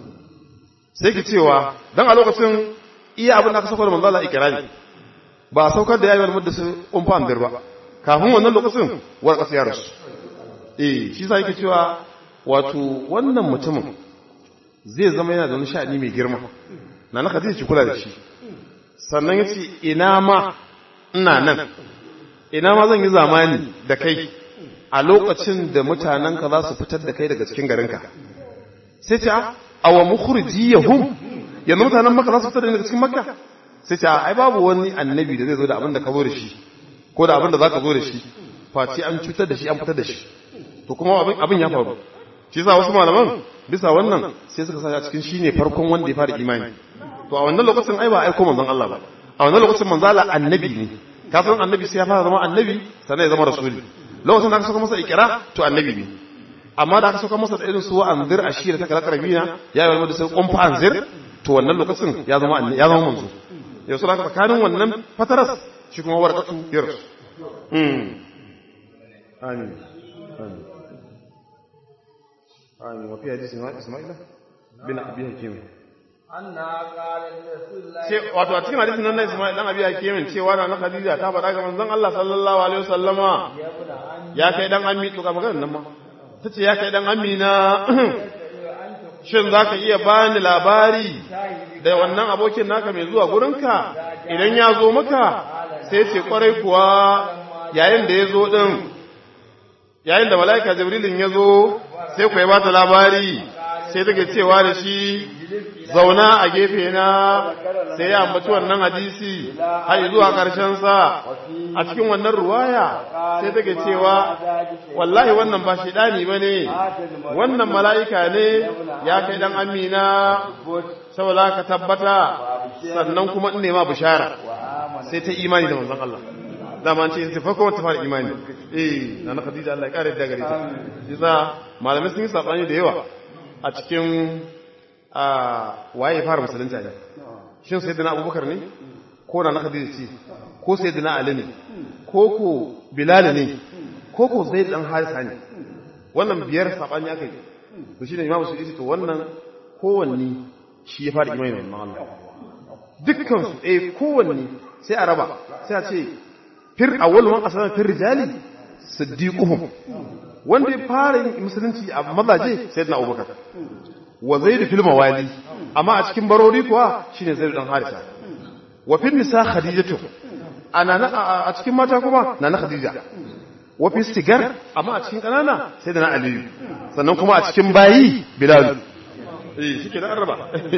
sai ki cewa dan a lokacin iya abin da aka saukar da manzo Allah ikrari ba saukar da yayin mudda su umfan dir ba kafin wannan lokacin war kasa ya rasu eh shi sai yake cewa wato wannan mutumin zai zama yana da wani sha'ani mai girma na na Khadija ki kula da shi sannan yace ina ma ina nan ina ma zan yi zamani da kai a lokacin da mutanenka za su fitar da kai daga cikin garinka sai ce awa mukhrijiyahum yanzu mutanen maka za su fitar da daga cikin makka sai ce ai babu wani annabi da zai zo da abin da ka zo da shi ko da abin da za ka zo da shi face an cutar da shi an fitar da shi to kuma abin ya faru shi sa wasu malaman bisa wannan sai suka sa a cikin shine farkon wanda ya fara imani to a wannan lokacin ai ba aiko manzon Allah ba a wannan lokacin manzon Allah annabi ne ka san annabi sai ya fara zama annabi sannan ya zama rasuli lokacin da aka saka masa ikira to annabi ne amma da aka saka masa da irin su wa anzir ashira ta kala karabina ya yi da sai kumfa anzir to wannan lokacin ya zama ya zama manzo yau sai aka tsakanin wannan fataras shi kuma warqatu yar mm amin amin amin wa fi hadisi isma'ila bin abi hakim ce wato a cikin hadisin nan na Isma'il dan Abi Hakim cewa na Khadija ta faɗa ga manzon Allah sallallahu alaihi wasallama ya kai dan ammi to ga maganar nan ma tace ya kai dan amina shin zaka iya bani labari da wannan abokin naka mai zuwa gurinka idan ya zo maka sai ce kwarai kuwa yayin da ya zo din yayin da mala'ika jibrilin ya zo sai ku ya bata labari sai take cewa da shi zauna a gefe na sai ya ambaci wannan hadisi har zuwa ƙarshen sa a cikin wannan ruwaya sai take cewa wallahi wannan ba shedani bane wannan mala'ika ne ya kai dan amina saboda ka tabbata sannan kuma in nema bishara sai ta imani da manzon Allah dama ce sai farko wata fara imani eh na Khadija Allah ya kare da gare ta yasa malamai sun yi sabani da yawa a cikin waye ya fara musulunta ne shin sayyidina abubakar ne ko na khadija ce ko sayyidina ali ne ko ko bilal ne ko ko zaid dan harisa ne wannan biyar sabani aka yi to shine imamu su yace to wannan kowanne shi ya fara imani wannan Allah dukkan su eh kowanne sai a raba sai a ce fir awwal man asama fir rijali siddiquhum wanda ya fara yin musulunci a mazaje sayyidina abubakar wa zaidu fil mawali amma a cikin barori kuwa shine zaidu dan harisa wa fil nisa khadijatu ana a cikin mata kuma nana khadija wa fil sigar amma a cikin kanana sai da na aliyu sannan kuma a cikin bayi bilal eh shike da araba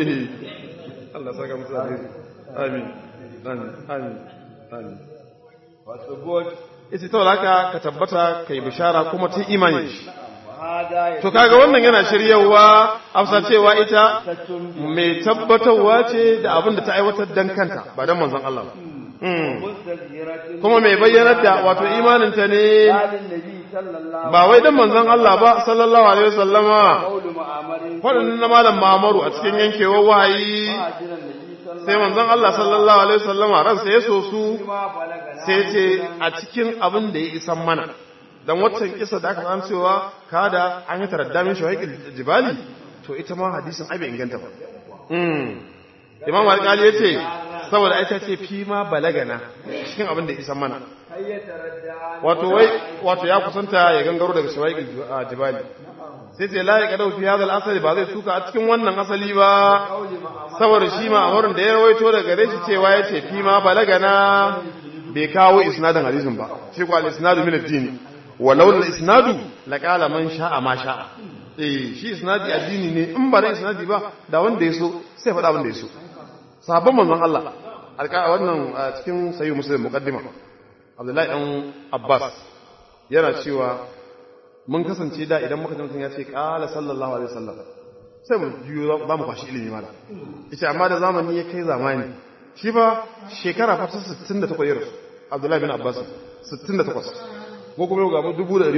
Allah saka musu alheri amin amin amin amin wasu god ita ta laka ka tabbata kai bishara kuma ta imani shi To kaga wannan yana shiryawa afsa cewa ita mai tabbatarwa ce da abin da ta aiwatar dan kanta ba dan manzon Allah ba. Kuma mai bayyanar da wato imaninta ne صلى الله ba wai dan manzon Allah ba sallallahu alaihi wasallama قول معمر faɗin na malam Mamaru a cikin yankewar wahayi مهاجر النبي صلى الله sai manzon Allah sallallahu alaihi wasallama ransa ya so su ما بلغنا sai ce a cikin abin da ya isan mana dan waccan kisa da aka san cewa kada an yi taraddamin shawaikil jibali to ita ma hadisin ai bai inganta ba mm imam al-qali yace saboda ai ta ce fi ma balagana cikin abin da ya isan mana هل يتردى عن wato wai wato ya kusanta ya gangaro daga shawaikil jibali sai ce la ya fi hadal asali ba zai suka a cikin wannan asali ba قول معمر saboda shi ma amurin da ya rawaito daga gare shi cewa ya ce fi ma balagana bai kawo isnadin hadisin ba shi kwa al-isnadu min ad-din walau al-isnadu la qala man sha'a ma sha'a eh shi isnadi addini ne in ba da isnadi ba da wanda ya so sai faɗa abin da ya so sahabban manzon Allah alƙa wannan a cikin sahih muslim muqaddima Abdullahi dan Abbas yana cewa mun kasance da idan muka ji mutum ya ce qala sallallahu alaihi wasallam sai mu juyo za mu kwashi ilimi mala ita amma da zamani ya kai zamani shi fa shekara fa ta 68 ya rasu Abdullahi bin Abbas 68 ko kuma yau ga mu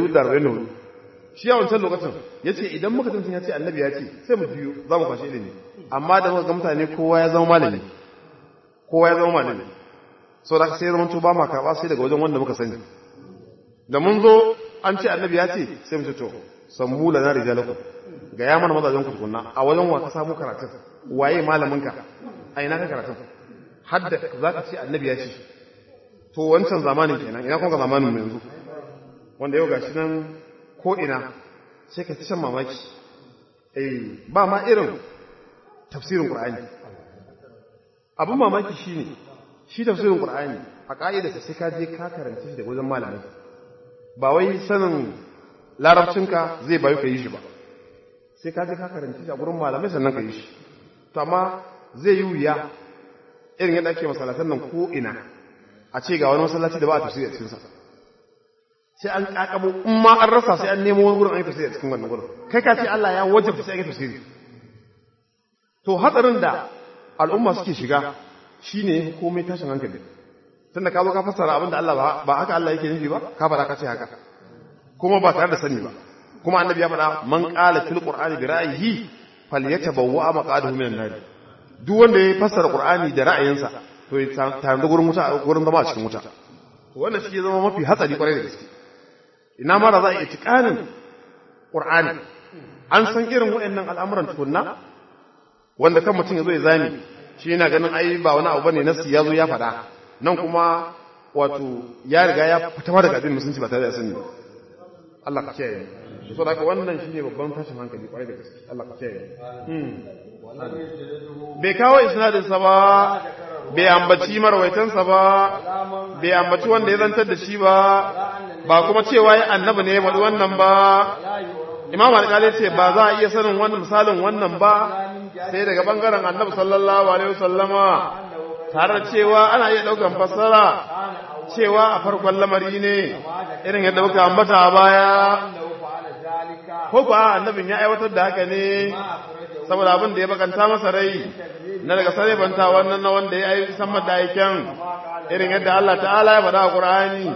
1444 shi a wancan lokacin ya ce idan muka tuntun ya ce annabi ya ce sai mu juyo za mu kwashi ilimi amma da muka ga mutane kowa ya zama malami kowa ya zama malami sau da sai zama to ba ma karɓa sai daga wajen wanda muka sani da mun zo an ce annabi ya ce sai mu ce to sammu lana rijalakum ga ya mana mazajen ku tukunna a wajen wa ka samu karatun waye malaminka a ina ka karatun hadda za ka ce annabi ya ce to wancan zamanin kenan ina kuma ga zamanin mu yanzu wanda yau gashi nan ko ina sai ka ci shan mamaki eh ba ma irin tafsirin qur'ani abin mamaki shine shi tafsirin qur'ani a ka'ida sai ka je ka karanta shi da wajen malamai ba wai sanin larabcinka zai bayu ka yi shi ba sai ka je ka karanta shi a gurin malamai sannan ka yi shi to amma zai yi wuya irin yadda ake masalatan nan ko ina a ce ga wani masallaci da ba a tafsiri a cikinsa sai an kakabo in ma an rasa sai an nemo wani gurin an yi tafsiri a cikin wannan gurin kai ka ce Allah ya wajabta sai an yi tafsiri to hatsarin da al'umma suke shiga shine komai tashin hankali tunda ka zo ka fassara abin da Allah ba haka Allah yake nufi ba ka fara ka ce haka kuma ba tare da sani ba kuma annabi ya faɗa man qala fil qur'ani bi ra'yihi falyatabawwa maqadahu minan nar duk wanda ya fassara qur'ani da ra'ayinsa to ya tare da gurin wuta gurin zama a cikin wuta to wannan shi zama mafi hatsari kwarai da gaske ina ma da za a yi itikanin qur'ani an san irin waɗannan al'amuran tukunna wanda kan mutum ya zo ya zame shi yana ganin ai ba wani abu bane nasi ya zo ya faɗa nan kuma wato ya riga ya fita ma daga addinin musulunci ba tare da sani ba Allah ka kiyaye so da wannan shine babban tashin hankali kwarai da gaske Allah ka kiyaye bai kawo isnadin sa ba bai ambaci marwaitan sa ba bai ambaci wanda ya zantar da shi ba ba kuma cewa ya annabi ne ya faɗi wannan ba Imam Al-Ghazali ce ba za a iya sanin wannan misalin wannan ba sai daga bangaren annabi sallallahu alaihi wasallama tare da cewa ana iya daukan fassara cewa a farkon lamari ne irin yadda muka ambata a baya ko ba annabin ya aiwatar da haka ne saboda abin da ya bakanta masa rai na daga sarrafanta wannan na wanda ya yi san da aiken irin yadda Allah ta'ala ya faɗa a Qur'ani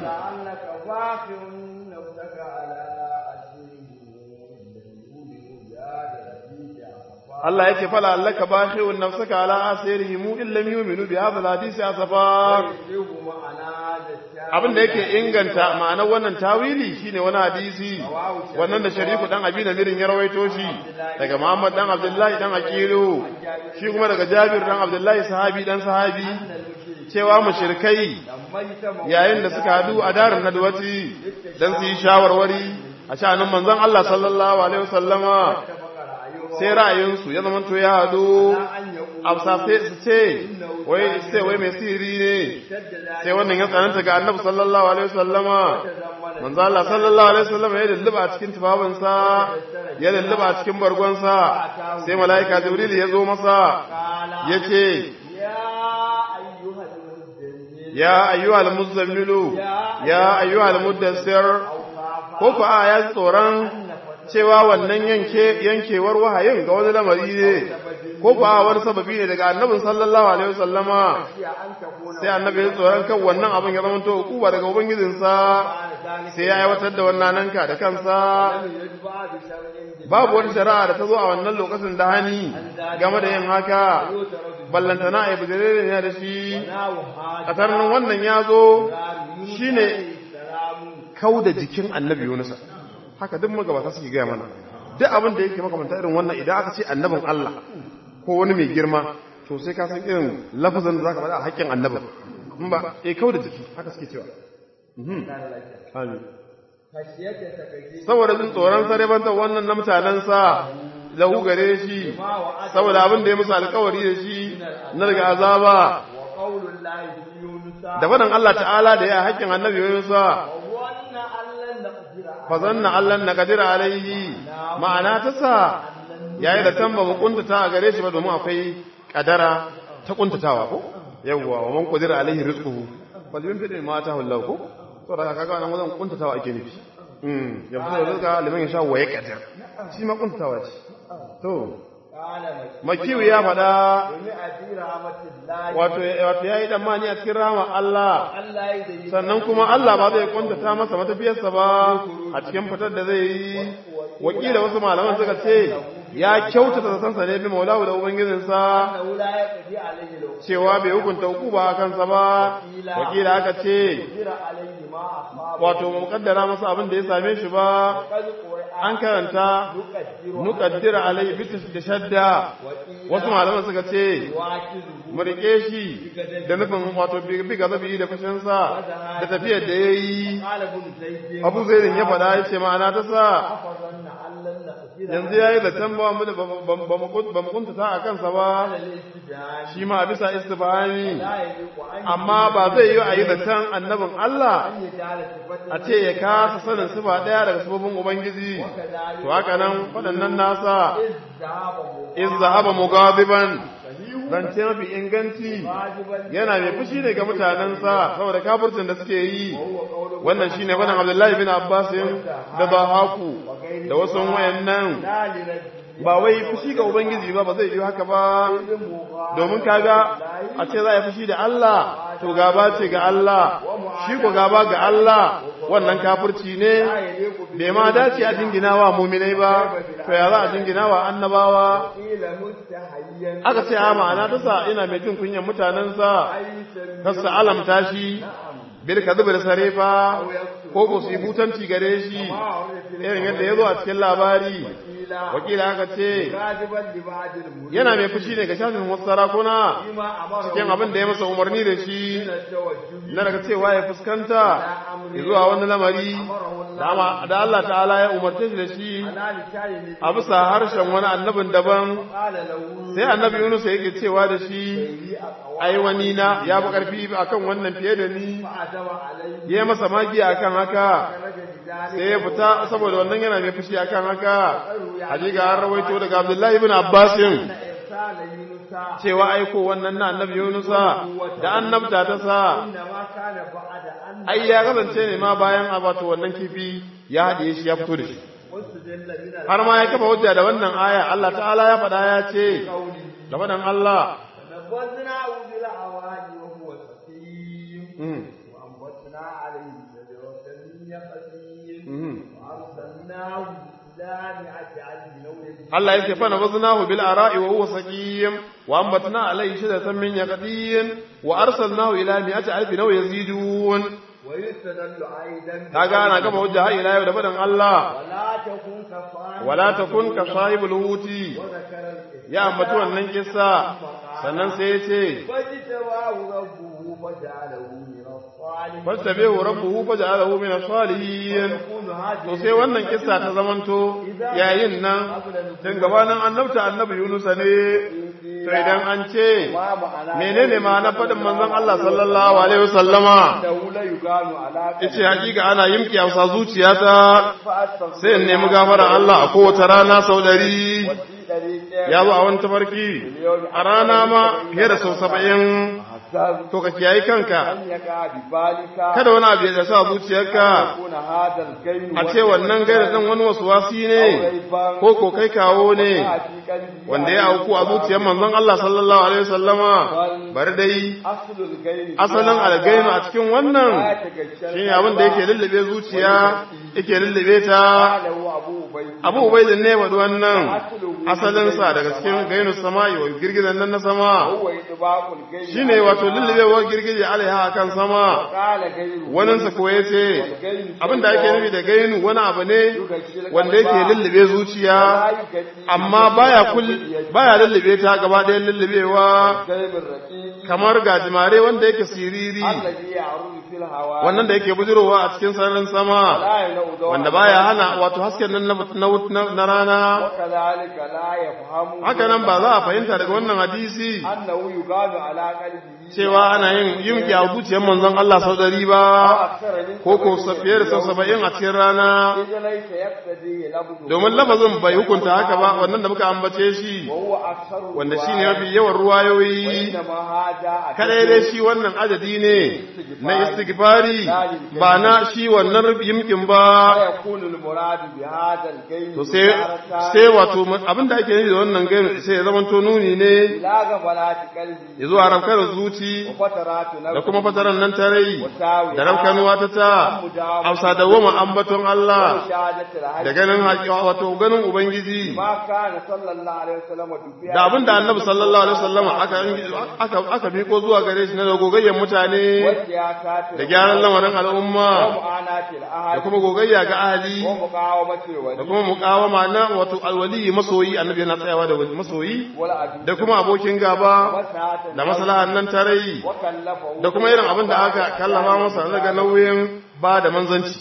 Allah yake fala allaka bakhi'un nafsaka ala asirihim in lam yu'minu bi hadha alhadisi asafa abin da yake inganta ma'anar wannan tawili shine wani hadisi wannan da shariku dan abi da mirin ya rawaito shi daga Muhammad dan Abdullahi dan Aqilu shi kuma daga Jabir dan Abdullahi sahabi dan sahabi cewa mushrikai yayin da suka hadu a darin nadwati dan su yi shawarwari a sha'anin manzon Allah sallallahu alaihi wasallama sai ra'ayinsu ya zama to ya hadu amsa sai su ce wai sai wai mai sihiri ne sai wannan ya tsananta ga annabi sallallahu alaihi wasallama manzo Allah sallallahu alaihi wasallama ya lulluba a cikin tufafinsa ya lulluba a cikin bargonsa sai mala'ika jibril ya zo masa yace ya ayyuhal muzammilu ya ayyuhal muddassir ko ko a ya tsoron cewa wannan yanke yankewar wahayin ga wani lamari ne ko kuwa wani sababi ne daga annabin sallallahu alaihi wasallama sai annabi ya tsoron kan wannan abin ya zama to hukuma daga ubangijinsa sai ya aiwatar da wannan nanka da kansa babu wata shari'a da ta zo a wannan lokacin da hani game da yin haka ballantana a yi bujirere ne da shi a tarnin wannan ya zo shi ne kau da jikin annabi yunusa haka duk magabata suke gaya mana duk abin da yake makamanta irin wannan idan aka ce annabin Allah ko wani mai girma to sai ka san irin lafazin da zaka faɗa a haƙƙin annabin in ba eh kau da jiki haka suke cewa amin saboda jin tsoron sarebantar wannan na mutanensa lahu gare shi saboda abin da ya musu alkawari da shi na daga azaba da faɗin Allah ta'ala da ya haƙƙin annabi Yunusa fa zanna Allah na kadira alaihi ma'ana ta sa yayi da tamba mu kuntata a gare shi ba domin akwai kadara ta kuntatawa ko yawwa wa man qadira alaihi rizquhu wal yunfiq ma ta Allah ko to daga kaga nan wajen kuntatawa ake nufi mm yanzu da rizqa liman yasha wa yaqdir shi ma kuntatawa ce to makiyu ya faɗa wato wato yayi dan mani a cikin rahama Allah sannan kuma Allah ba zai kuntata masa matafiyarsa ba a cikin fitar da zai yi wakila wasu malaman suka ce ya kyautata zatansa ne bi maulahu da ubangijinsa cewa bai hukunta hukuma a kansa ba wakila aka ce wato mukaddara masa abin da ya same shi ba an karanta nukaddira alai bitis da shadda wasu malaman suka ce mu rike shi da nufin wato bi gazabi da fushinsa da tafiyar da ya yi abu zairin ya faɗa ya ce ma'ana ta sa yanzu ya yi zaton ba mu da ba mu kuntata a kansa ba shi ma bisa istifani amma ba zai yi a yi zaton annabin Allah a ce ya kasa sanin sifa ɗaya daga sifofin Ubangiji to haka nan waɗannan nasa in zahaba mugabiban zance mafi inganci yana mai fushi ne ga mutanensa saboda kafircin da suke yi wannan shine wannan Abdullahi bin Abbas da Bahaku da wasu wayannan ba wai fushi ga ubangiji ba ba zai yi haka ba domin kaga a ce za a yi fushi da Allah to gaba ce ga Allah shi ko gaba ga Allah wannan kafirci ne bai ma dace a jingina wa muminai ba to ya za a jingina wa annabawa aka ce a ma'ana ta sa ina mai jin kunyan mutanensa kasa alamta shi bil kadhib da sarefa ko ko su butanci gare shi irin yadda ya zo a cikin labari wakila aka ce yana mai fushi ne ga shafin wasu sarakuna cikin abin da ya masa umarni da shi na daga cewa ya fuskanta zuwa wani lamari da Allah ta'ala ya umarce shi da shi a bisa harshen wani annabin daban sai annabi Yunus yake cewa da shi ai wani na ya fi karfi akan wannan fiye da ni ya masa magiya akan haka sai ya fita saboda wannan yana mai fushi akan haka hakika an rawaito daga Abdullahi ibn Abbas cewa aiko wannan na annabi Yunusa da annabta ta sa ai ya kasance ne ma bayan abato wannan kifi ya haɗiye shi ya fito da shi har ma ya kafa hujja da wannan aya Allah ta'ala ya faɗa ya ce da faɗan Allah وأنبتنا عليه شجرة من يقطين وأرسلناه Allah yake fa nabaznahu bil ara'i wa huwa saqim wa ambatna alayhi shadatan min yaqdin wa arsalnahu ila mi'ati alfin aw yazidun kaga ana gaba hujja har ila yau da fadan Allah wala takun ka sahibul huti ya ambatu wannan kissa sannan sai ya ce fastabihu rabbuhu faj'alahu min as-salihin to sai wannan kissa ta zamanto yayin nan tun gabanin annabta annabi Yunus ne to idan an ce menene ma na fadin manzon Allah sallallahu alaihi wasallama yace hakika ana yimki amsa zuciyata sai in nemi gafara Allah a kowace rana sau ɗari ya zo a wani tafarki a rana ma fiye da sau saba'in حذر to ka kiyayi kanka أن يقع ببالك kada wani abu ya sa zuciyarka يكون هذا الكيل a ce wannan gaira ɗan wani wasu wasi ne ko ko kai kawo ne wanda ya auku a zuciyar manzon Allah sallallahu alaihi wasallama bari dai أصل الكيل asalin algainu a cikin wannan shine abin da yake lullube zuciya yake lullube ta له أبو أبي abu ubaidin ne wadu wannan asalin sa daga cikin gainu sama'i wa girgizan nan na sama هو إطباق الكيل shine wato lullubewar girgije alaiha akan sama قال غيره waninsa ko yace abin da ake nufi da gainu wani abu ne wanda yake lullube zuciya amma baya kul baya lullube ta gaba ɗaya lullubewa الكلب الرقيق kamar gajimare wanda yake siriri الذي يعرض في الهواء wannan da yake bujirowa a cikin sararin sama لا ينو ضوء wanda baya hana wato hasken nan na- na na rana وكذلك لا يفهم haka nan ba za a fahimta daga wannan hadisi أنه يقال على قلبه cewa ana yin yimki a zuciyar manzon Allah sau ɗari ba أكثر من ko ko fiye da sau saba'in a cikin rana إذا ليس يقتدي لفظه domin lafazin bai hukunta haka ba wannan da muka ambace shi وهو أكثر wanda shi ne mafi yawan ruwayoyi إنما هذا kadai dai shi wannan adadi ne na istighfari ba na shi wannan yimkin ba ويكون المراد بهذا الكيل to sai sai wato abin da ake nufi da wannan gaimu sai ya zama to nuni ne لا غفلات قلبي ya zuwa rafkar zuci وفترات da نفسه kuma fataran nan ta rai وساوي da rafkanuwa ta ta hausa da goma ambaton Allah وشهادة الحج da ganin haƙiƙa wato ganin ubangiji ما كان صلى الله عليه وسلم تبيع da abin da annabi sallallahu alaihi wasallam aka aka aka miko zuwa gare shi na gogayyen mutane والسياسات da gyaran lamarin al'umma ومعاناة da الأهل kuma gogayya ga ahli ومقاومة da الولي kuma muqawama na wato alwali masoyi annabi yana tsayawa da masoyi والعدو da kuma abokin gaba وسعة da maslahan nan tarai وكلفه da kuma irin abin da aka kallafa masa daga nauyin ba da manzanci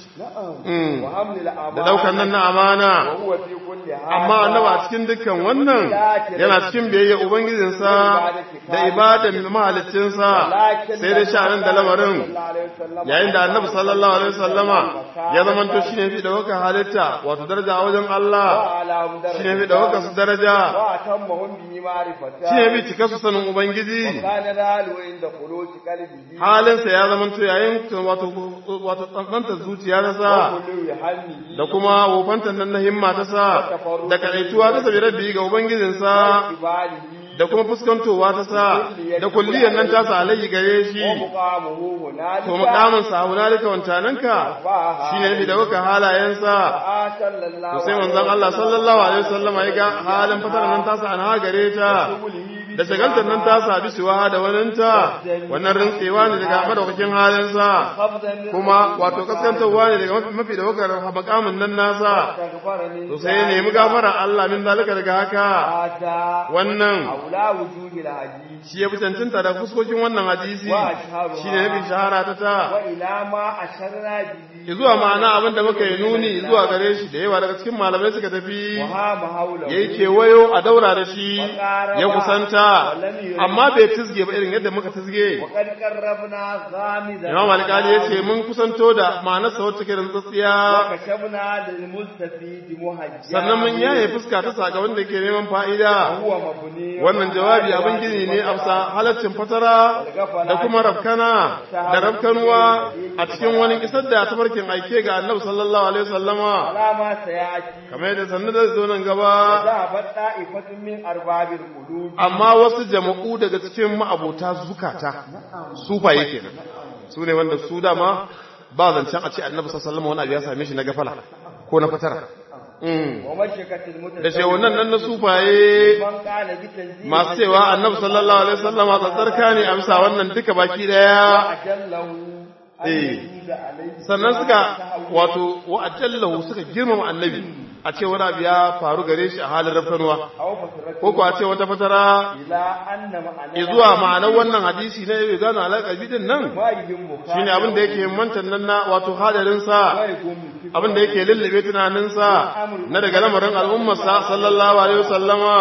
Mm. وحمل الأمانة da daukan nan na amana وهو في كل هذا amma annaba a cikin dukkan wannan yana cikin biyayya ubangijinsa da ibadan mahaliccinsa sai dai sha'anin da lamarin yayin da annabi sallallahu alaihi wasallama ya zamanto shine fi da waka halitta wato daraja a wajen Allah shine fi da waka su daraja وأتمهم به معرفة shine fi cika su sanin ubangiji كان ذلك عند خروج قلبه halinsa ya zamanto yayin wato wato tsantsanta zuciya ta sa وكل همه da kuma wofantan nan na himma ta sa da kadaituwa ta sabi rabbi ga ubangijinsa وقباله da kuma fuskantowa ta sa da kulliyan nan ta sa alayyi gare shi ومقامه هنالك to mukamin sa hunalika wancananka shine ne da kuka halayensa آه صلى الله to sai manzon Allah sallallahu alaihi wasallam ya ga halin fatar nan ta sa an gare ta da shagaltar nan ta sa bisuwa da waninta wannan rintsewa ne daga madaukakin halinsa قبضا kuma wato kaskantarwa ne daga mafi da wakar makamin nan nasa تغفرني to sai ya nemi gafara Allah min zalika daga haka هذا wannan أولى وجوه الحديث shi ya fi cancanta da fuskokin wannan hadisi shi ne nufin shahara ta ta وإلى ما أشرنا به zuwa ma'ana abin da muka yi nuni zuwa gare shi da yawa daga cikin malamai suka tafi وهام حوله ya yi kewayo a daura da shi ya kusanta amma bai tizge ba irin yadda muka tizge وقد قربنا غامضا imam alƙali ya ce mun kusanto da ma'anarsa wacce ke da tsatsiya وكشفنا للمستفيد مهجا sannan mun yaye fuska ta saka wanda ke neman fa'ida هو مبني wannan jawabi abin gini ne a bisa halaccin fatara da kuma rafkana da rafkanuwa a cikin wani isar da tafarkin aike ga annabi sallallahu alaihi wasallama على ما سيأتي kamar yadda sannu da zo nan gaba ذهبت طائفة من أرباب القلوب amma wasu jama'u daga cikin ma'abota zukata sufaye kenan su ne wanda su dama ba zancen a ce annabi sallallahu alaihi wasallama wani abu ya same shi na gafala ko na fatara Mm. ومشكة المتسوق da shehunan nan na sufaye من قال بتنزيل masu cewa annabi sallallahu alaihi wasallama tsatsarka ne a bisa wannan duka baki daya أجله أن إيه. يجوز عليه sannan suka wato wa'ajallahu suka girmama annabi a ce wani abu ya faru gare shi a halin rafkanuwa أو فترته ko ko a ce wata fatara إلى أن معنى zuwa ma'anar wannan hadisi na yau gano alaƙa bidin nan ما يهم shine abin da yake mantan nan na wato hadarin sa abin da yake lullube tunanin sa na daga lamarin al'ummar sa sallallahu alaihi wasallama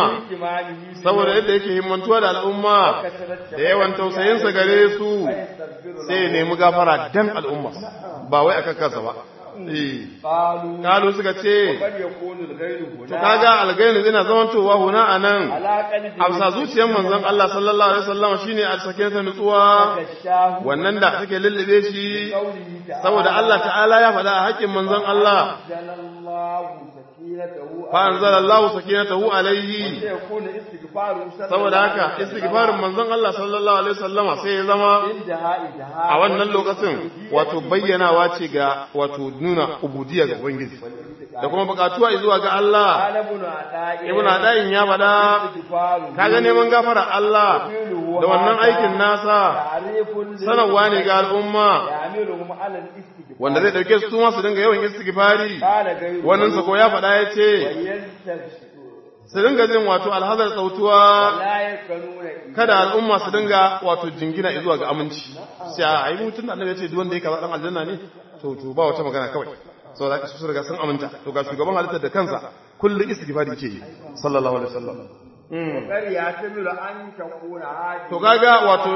saboda yadda yake himmantuwa da al'umma da yawan tausayin sa gare su sai ya nemi gafara dan al'umma ba wai akan kansa ba eh قالوا kalu suka ce وقد يكون الغير to هنا kaga algainu zina zamantowa huna anan على قلب amsa zuciyar manzon Allah sallallahu alaihi wasallam shine a sake ta nutsuwa الشاه wannan da take lullube shi قوله تعالى saboda Allah ta'ala ya faɗa a haƙƙin manzon Allah أنزل الله سكينته fa anzalallahu sakinatahu alaihi يكون استغفاره صلى saboda الله haka عليه وسلم istighfarin manzon Allah sallallahu alaihi wasallama sai ya zama انتهاء انتهاء a wannan lokacin wato bayyanawa ce ga wato nuna ubudiyya ga ubangiji da kuma bukatuwa zuwa ga Allah قال ابن عطاء ibn adayin ya faɗa استغفاره kaga neman gafara Allah da wannan aikin nasa تعريف sanarwa ne ga al'umma يعملهم على الاستغفار wanda zai dauke su ma su dinga yawan istighfari قال غيره wannan sa ko ya faɗa ya ce ويستغفر su dinga jin wato alhazar sautuwa ولا يكنون kada al'umma su dinga wato jingina zuwa ga aminci sai a ai mutun da annabi ya ce duk wanda ya kaza dan aljanna ne to to ba wata magana kawai saboda haka su riga sun aminta to ga shugaban halittar da kansa kullum istighfari yake yi sallallahu alaihi wasallam وقد يعتمد أن تكون هذه to kaga wato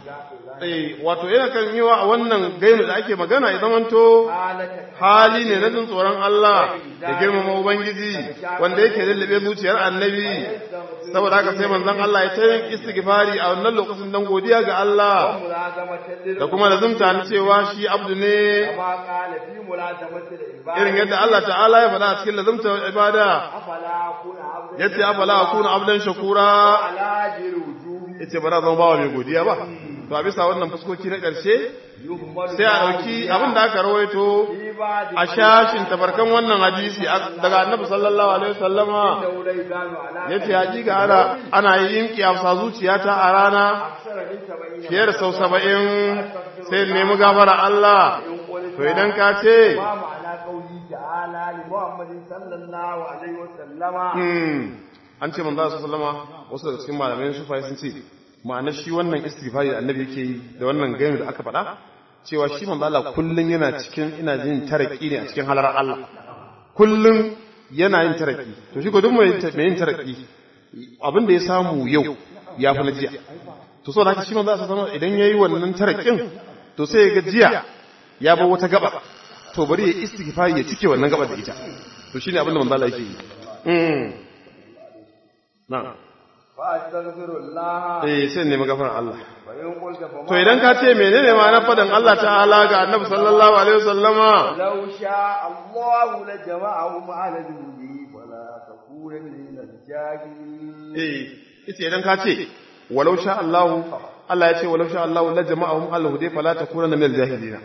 eh wato yana kan yi wa wannan gainu da ake magana ya zamanto حالة hali ne na jin tsoron Allah da girmama Ubangiji wanda yake lullube zuciyar annabi saboda haka sai manzon Allah ya tayin istighfari a wannan lokacin dan godiya ga Allah ملازمة da kuma lazumta na cewa shi abdu ne كما قال في ملازمة العبادة irin yadda Allah ta'ala ya faɗa a cikin lazumta ibada أفلا أكون عبدا yace afala akuna abdan shakura على جر وجوه yace ba na zama bawa mai godiya ba to a bisa wannan fuskoki na ƙarshe يهمل sai a ɗauki abin da aka rawaito في بعض a shashin tabarkan wannan hadisi daga annabi sallallahu alaihi wasallama الدوليان على yace hakika ana ana yin kiyasa zuciyata a rana أكثر من سبعين fiye da sau saba'in sai in nemi gafara Allah to idan ka ce ما معنى قوله تعالى لمحمد صلى الله عليه وسلم hmm, an ce manzo sallallahu alaihi wasallama wasu daga cikin malamai sufai sun ce ma'anar shi wannan istighfari da annabi yake yi da wannan gani da aka faɗa cewa shi manzo Allah kullun yana cikin ina jin taraki ne a cikin halarar Allah kullun yana yin taraki to shi ko duk mai mai yin taraki abin da ya samu yau ya fi na jiya to saboda haka shi manzo Allah sallallahu alaihi idan yayi wannan tarakin to sai ya ga jiya ya bar wata gaba to bari ya istighfari ya cike wannan gaba da ita to shine abin da manzo Allah yake yi mm na'am فأستغفر الله eh sai ne magafarar Allah وإن قلت فما to idan ka ce menene ma na fadan Allah ta'ala ga Annabi sallallahu alaihi wasallama لو شاء الله لجمعهم على الهدى ولا تكونن من الجاهلين eh ita idan ka ce walau sha Allah Allah ya ce walau sha Allah la jama'ahum al-hudi fala takunanna min al-jahilin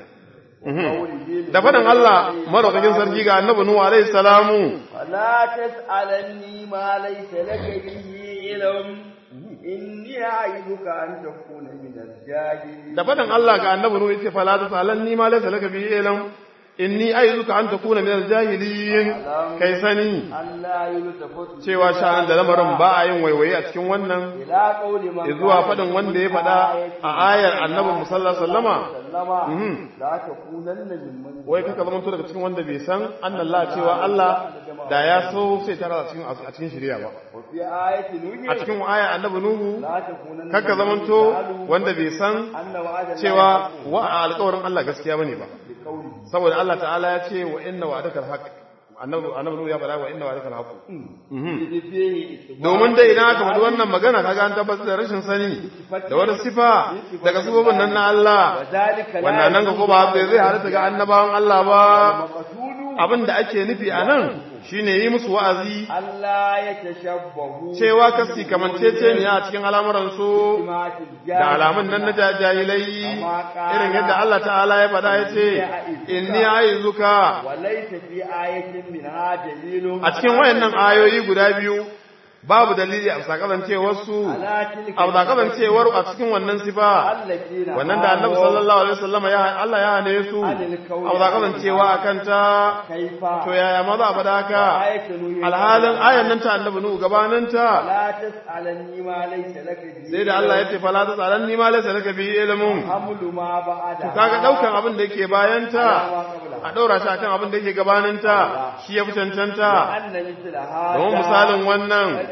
da fadan Allah madaukakin sarki ga Annabi Nuhu alaihi salamu فلا تسألني ما ليس لك به علم إني أعيذك أن تكون من الجاهلين da fadan Allah ga Annabi Nuhu yace fala tasalanni ma laysa laka bihi ilm inni aizuka an takuna min al-jahilin kai sani Allah yultafatu cewa sha'an da lamarin ba a yin waiwaye a cikin wannan ila qawli man zuwa faɗin wanda ya faɗa a ayar annabi musalla sallama sallama Mhm. la takunanna mimman wai kaka zama daga cikin wanda bai san annallah cewa Allah da ya so sai tara a cikin a cikin shari'a ba wa fi ayati nuhi a cikin aya annabi nuhu la takunanna kaka zamanto wanda bai san anna wa'ada cewa wa alƙawarin Allah gaskiya bane ba bi qawli saboda Allah ta'ala ya ce wa inna wa'adaka alhaq annabi annabi nuhu ya faɗa wa inna wa'adaka alhaq Mhm. fihi domin dai idan aka faɗi wannan magana kaga an tabbatar da rashin sani da wata sifa daga sifofin nan na Allah zalika la wannan nan ga ko ba zai halatta ga annabawan Allah ba maqsudu abin da ake nufi a nan shine yi musu wa'azi Allah ya tashabbahu cewa kasi kamanceceniya a cikin al'amuransu da alamun nan na jahilai irin yadda Allah ta'ala ya faɗa ya ce inni aizuka walaysa fi ayatin min dalilun a cikin wayannan ayoyi guda biyu babu dalili a sakazancewar su ala tilka a sakazancewar a cikin wannan sifa allati wannan da annabi sallallahu alaihi wasallam ya Allah ya hane su a sakazancewa akan ta kaifa to yaya ma za a faɗa haka ayatu nuhi alhalin ayan nan ta annabi nuhu gabanin ta la tas'alanni ma laysa laka bi sai da Allah ya ce fala ta tsaran ni ma laysa laka bi ilmun hamlu ma ba'ada kaga daukan abin da yake bayan ta ma qabla a daura shi akan abin da yake gabanin ta shi ya fi cancanta anna mithla hada don misalin wannan qad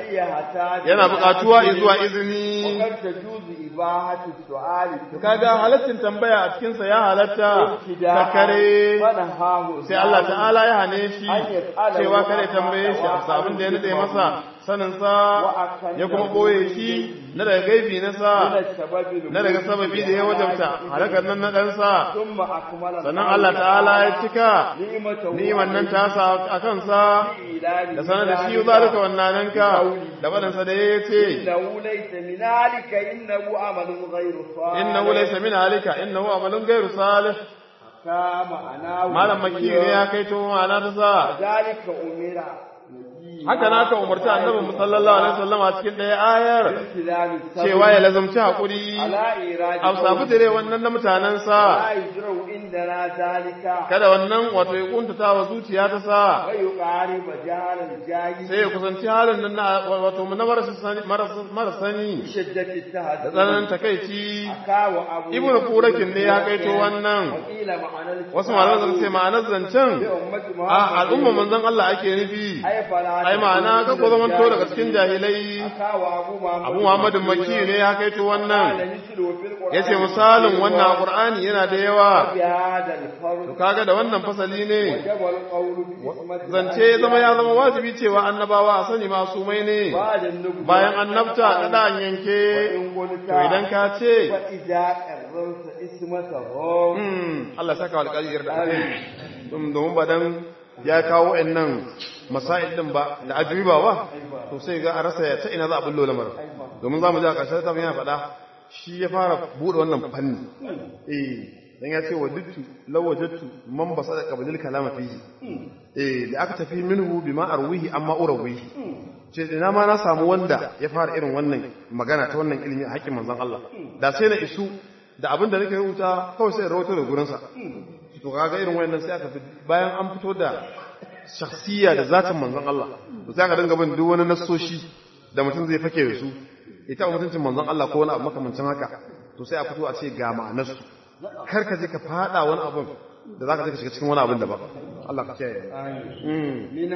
أي يحتاج yana buƙatuwa zuwa izini وقد تجوز إباحة السؤال kaga halaccin tambaya a cikinsa ya halatta ta kare فنهاه sai Allah ta'ala ya hane shi An yas'ala cewa wa kare tambaye shi a abin da ya nade masa saninsa ya kuma boye shi na daga gaibi na sa من السبب na daga sababi da ya wajabta halakar nan na ɗansa ثم أكمل sannan Allah ta'ala ya cika نعمته ni'imar nan ta sa a kansa da sanar da shi zalika wannananka da faɗinsa da ya ce إنه ليس من ذلك إنه عمل غير صالح innahu laysa min halika innahu amalun ghairu salih كما أنا malam makki ne ya kai to ma'ana ta sa ذلك أمر haka na ka umarci annabi mu sallallahu alaihi wasallam a cikin ɗaya ayar بالتزام الصبر cewa ya lazumci hakuri على إيراد a sabu dire wannan na mutanensa لا يجرؤ عندنا ذلك kada wannan wato ya kuntata wa zuciya ta sa ويقارب جهل الجاهل sai ya kusanci halin nan na wato na marasa sani marasa- marasa sani بشدة da التهدد tsananin takaici أكاو أبو ibn kurakin ne ya kaito wannan وقيل معنى الكتاب wasu malaman suka ce ma'anar zancen بأمة a محمد al'umma manzon Allah ake nufi أي فلا ai ma'ana ka ko zaman to daga cikin jahilai أكاو أبو محمد abu muhammadin makki ne ya kaito قال wannan مثله في القرآن yace misalin wannan qur'ani yana da yawa بهذا الفرد to kaga da wannan fasali ne وجب القول بحكمة zance ya zama ya zama wajibi cewa annabawa a sani masumai ne بعد النبوة bayan annabta da dan yanke وإن قلت to idan ka ce فإذا قررت اسمته hmm Allah saka wa alƙali yarda Dum- domin ba dan ya kawo nan masail din ba da ajiba ba to sai ga a rasa ya ta ina za a bullo lamarin domin za mu ji a ƙarshen ta yana faɗa shi ya fara buɗe wannan fanni eh dan ya ce wa dittu law wajadtu man basada qablil kalama fihi eh da aka tafi minhu bima arwihi amma urawihi ce ina ma na samu wanda ya fara irin wannan magana ta wannan ilimi a haƙƙin manzon Allah da sai na isu da abin da nake rubuta kawai sai rawato da gurinsa to kaga irin wayannan sai aka fi bayan an fito da shakhsiyya da zatin manzon Allah to sai aka dinga bin duk wani nassoshi da mutum zai fake da su ita mutuncin manzon Allah ko wani abu makamancin haka to sai a fito a ce ga ma'anarsu kar ka je ka fada wani abin da zaka je ka shiga cikin wani abin da ba Allah ka kiyaye mm من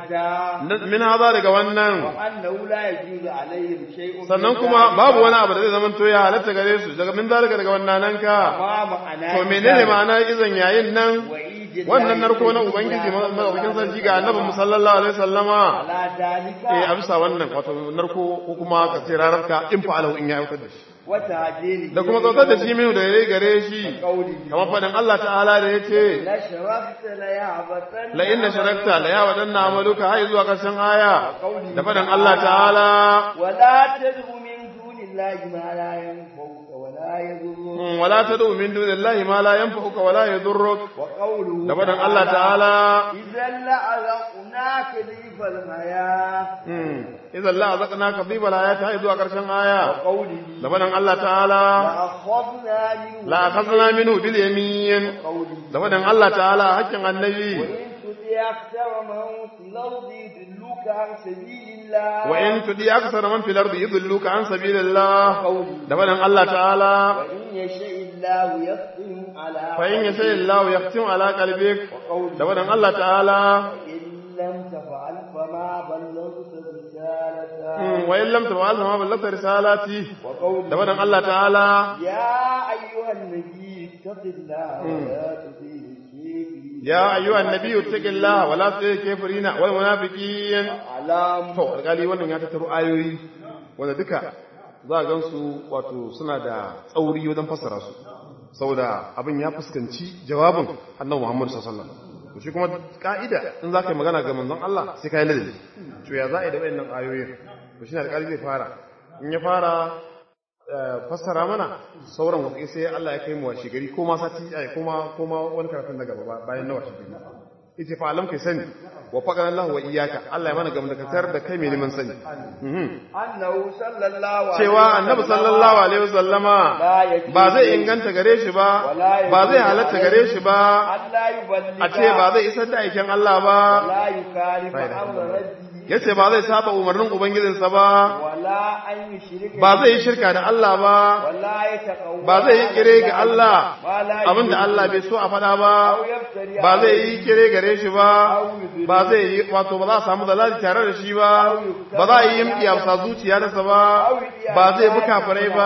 هذا min haza daga wannan وأنه لا يجوز عليهم شيء sannan kuma babu wani abu da zai zama to ya halatta gare su daga min zalika daga wannan nan ka ما معنى to menene ma'ana izan yayin nan وإيجاد wannan narko na ubangiji madaukakin sarki ga annabi sallallahu alaihi wasallama على ذلك eh a bisa wannan wato narko ko kuma ka ce rararka in fa'alahu in ya aiwatar da shi وتعجيل da kuma tsautar da shi minu da yayi gare shi قوله kamar fadin Allah ta'ala da yace لشربت ليعبة la inna sharakta la ya wadanna amaluka hai zuwa karshen aya da fadin Allah ta'ala ولا تدع من دون الله ما لا ينفعك ولا يضرك mm, wala tad'u min dunillahi ma la yanfa'uka wala yadurruk وقوله da fadin Allah ta'ala إذا لأذقناك ضيف الحياة mm, idan la azaqnaka bi balayati hai zuwa karshen aya وقوله da fadin Allah ta'ala لأخذنا منه la akhadna minhu bil yamin قوله da fadin Allah ta'ala hakkin annabi وإن تطع أكثر من في الأرض يضلوك عن سبيل الله wa in tudi aksara man fil ardi yudilluka an sabilillah قوله da fadin Allah ta'ala وإن يشاء الله يختم على fa in yasha Allah yaqtim ala qalbik وقوله da fadin Allah ta'ala إن لم تفعل فما بلغت رسالته mm, wa in lam taf'al ma ballagta risalati وقوله da fadin Allah ta'ala يا أيها النبي اتق الله ولا تطيع الكافرين ya ayyuhan nabiyyu taqillaha wa la tuti kafirina wal munafiqin علام to alƙali wannan ya tattaro ayoyi wanda duka za a gansu wato suna da tsauri wajen fassara su saboda abin ya fuskanci jawabin annabi Muhammad sallallahu alaihi wasallam to shi kuma ka'ida in za ka yi magana ga manzon Allah sai ka yi ladabi to ya za a yi da wayannan ayoyin to shi ne alƙali zai fara in ya fara eh, fassara mana sauran wasu sai Allah ya kai mu washe gari ko ma sati ai ko ma ko ma wani karatun na gaba ba- bayan na washe gari ita fa alam kai sani wa faqana Allah wa iyyaka Allah ya mana gamdakatar da kai mai neman sani Mhm. أنه صلى الله عليه cewa annabi sallallahu alaihi wasallama لا يجوز ba zai inganta gare shi ba ba zai halatta gare shi ba أن لا يبلغ a ce ba zai isar da aikin Allah ba لا يخالف لا إله إلا أمر الله. ربه yace ba zai saba umarnin ubangijinsa ba ولا أن يشرك ba zai yi shirka da Allah ba ولا يتقوى ba zai yi kire ga Allah ما لا abinda يجوز. Allah bai so a faɗa ba أو يفتري ba zai عليه. yi kire gare shi ba ba zai yi wato ba za a samu dalali tare da shi ba ba za a yi yimki a sa zuciya nasa ba ba zai bi kafirai ba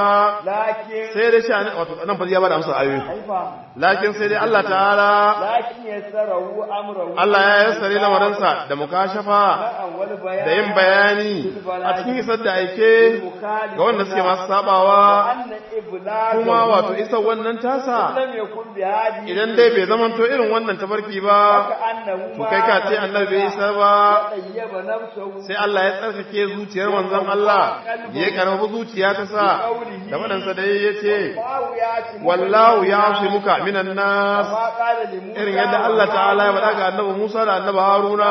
لكن sai dai sha wato nan fa ya bada amsa ayoyi حيفا lakin sai dai Allah ta'ala لكن يسره أمره Allah ya yassare lamarinsa da mukashafa والبيان da yin bayani a cikin isar da aike ga wanda suke masu sabawa وأن إبلاغه kuma wato isar wannan tasa لم يكن بهذه idan dai bai zamanto irin wannan tafarki ba كأنه to kai ka ce annabi bai isar ba طيب نفسه sai Allah ya tsarkake zuciyar manzon Allah ya karfafa zuciya ta sa da wadansa da ya ce الله يأتي wallahu ya muka minan nas كما قال لموسى irin yadda Allah ta'ala ya faɗa ga annabi Musa da annabi Haruna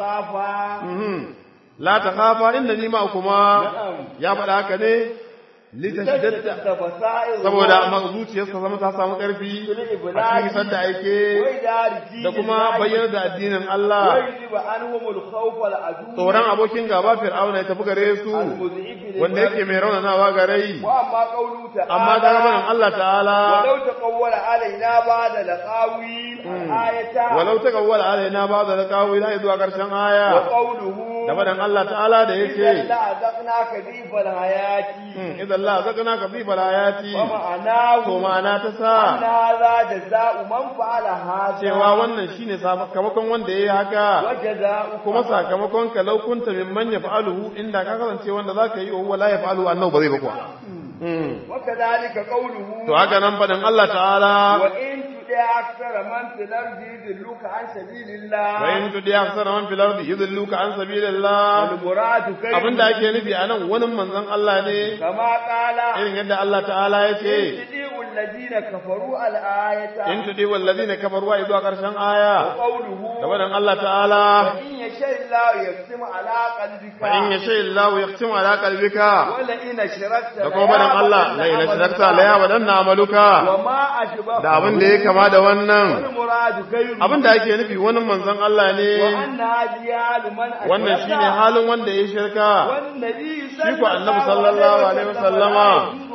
تخافا Mhm. la takhafa innani ma'akuma ya faɗa haka ne litashdadda تجد بصائر saboda amma zuciyarsa zama ta samu ƙarfi a cikin isar da aike وإدار الدين da kuma الله bayyana da addinin Allah ويجب عنهم الخوف والعدو tsoron abokin gaba fir'auna ya tafi gare su المزعج wanda yake mai raunanawa ga rai وأما قوله تعالى amma ta gabanin Allah ta'ala ولو تقول علينا بعد لقاويل الآية walau ta kawwala alaina ba da kawo ila zuwa karshen aya وقوله da faɗin Allah ta'ala da إذا yake لأذقناك ذيب الحياة idan Allah zakana ka fi balayati ومعناه to ma'ana ta أن sa هذا جزاء من فعل هذا cewa wannan shine sakamakon wanda yayi haka وجزاء kuma sakamakon ka laukunta mimman yaf'aluhu inda ka kasance wanda zaka yi wa huwa la yaf'aluhu annahu ba zai ba kuwa Mm. وكذلك قوله to haka nan faɗin Allah ta'ala وإن تطع أكثر من في الأرض يضلوك عن سبيل الله wa in tudi aksara man fil ardi yudilluka an sabilillah والمراد كيف abinda ake nufi anan wani manzon Allah ne كما قال irin yadda Allah ta'ala ya ce إن تطيعوا الذين كفروا الآية in tudi wallazina kafaru wa zuwa karshen aya وقوله da faɗin Allah ta'ala وإن يشاء الله يقسم على قلبك fa in yasha Allah yaqtimu ala qalbika ولئن أشركت da kuma faɗin Allah la ila shirkta la ya wadanna amaluka وما أشبه da abin da ya kama da wannan والمراد غيره abin da ake nufi wani manzon Allah ne وأن هذه حال من أشرك wannan shine halin wanda ya shirka والنبي shi ko annabi sallallahu alaihi wasallama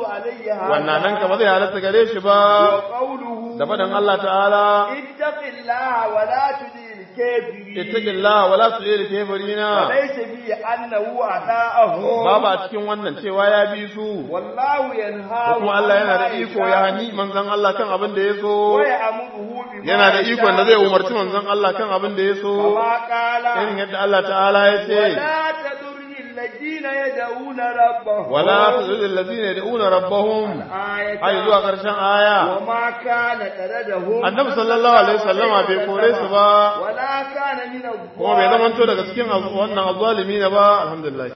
wannan nan ka ba zai halatta gare shi ba وقوله da faɗin Allah ta'ala اتق الله ولا تطع الكافرين ittaqillah wala tu'il kafirina وليس فيه أنه أداءه babu a cikin wannan cewa ya bi su والله ko ينهى kuma Allah yana da iko ya hani manzon Allah kan abin da ya so ويأمره بما yana da ikon da zai يشاء. umarci manzon Allah kan abin da ya so كما قال irin yadda Allah ta'ala ya ce ولا تدر الذين يدعون ربهم wala tuzil ladina yad'una rabbahum آية ai zuwa karshen aya وما كان تردهم annabi sallallahu alaihi wasallama bai kore su ba ولا كان من kuma bai zamanto daga cikin wannan azzalimi ne ba alhamdulillah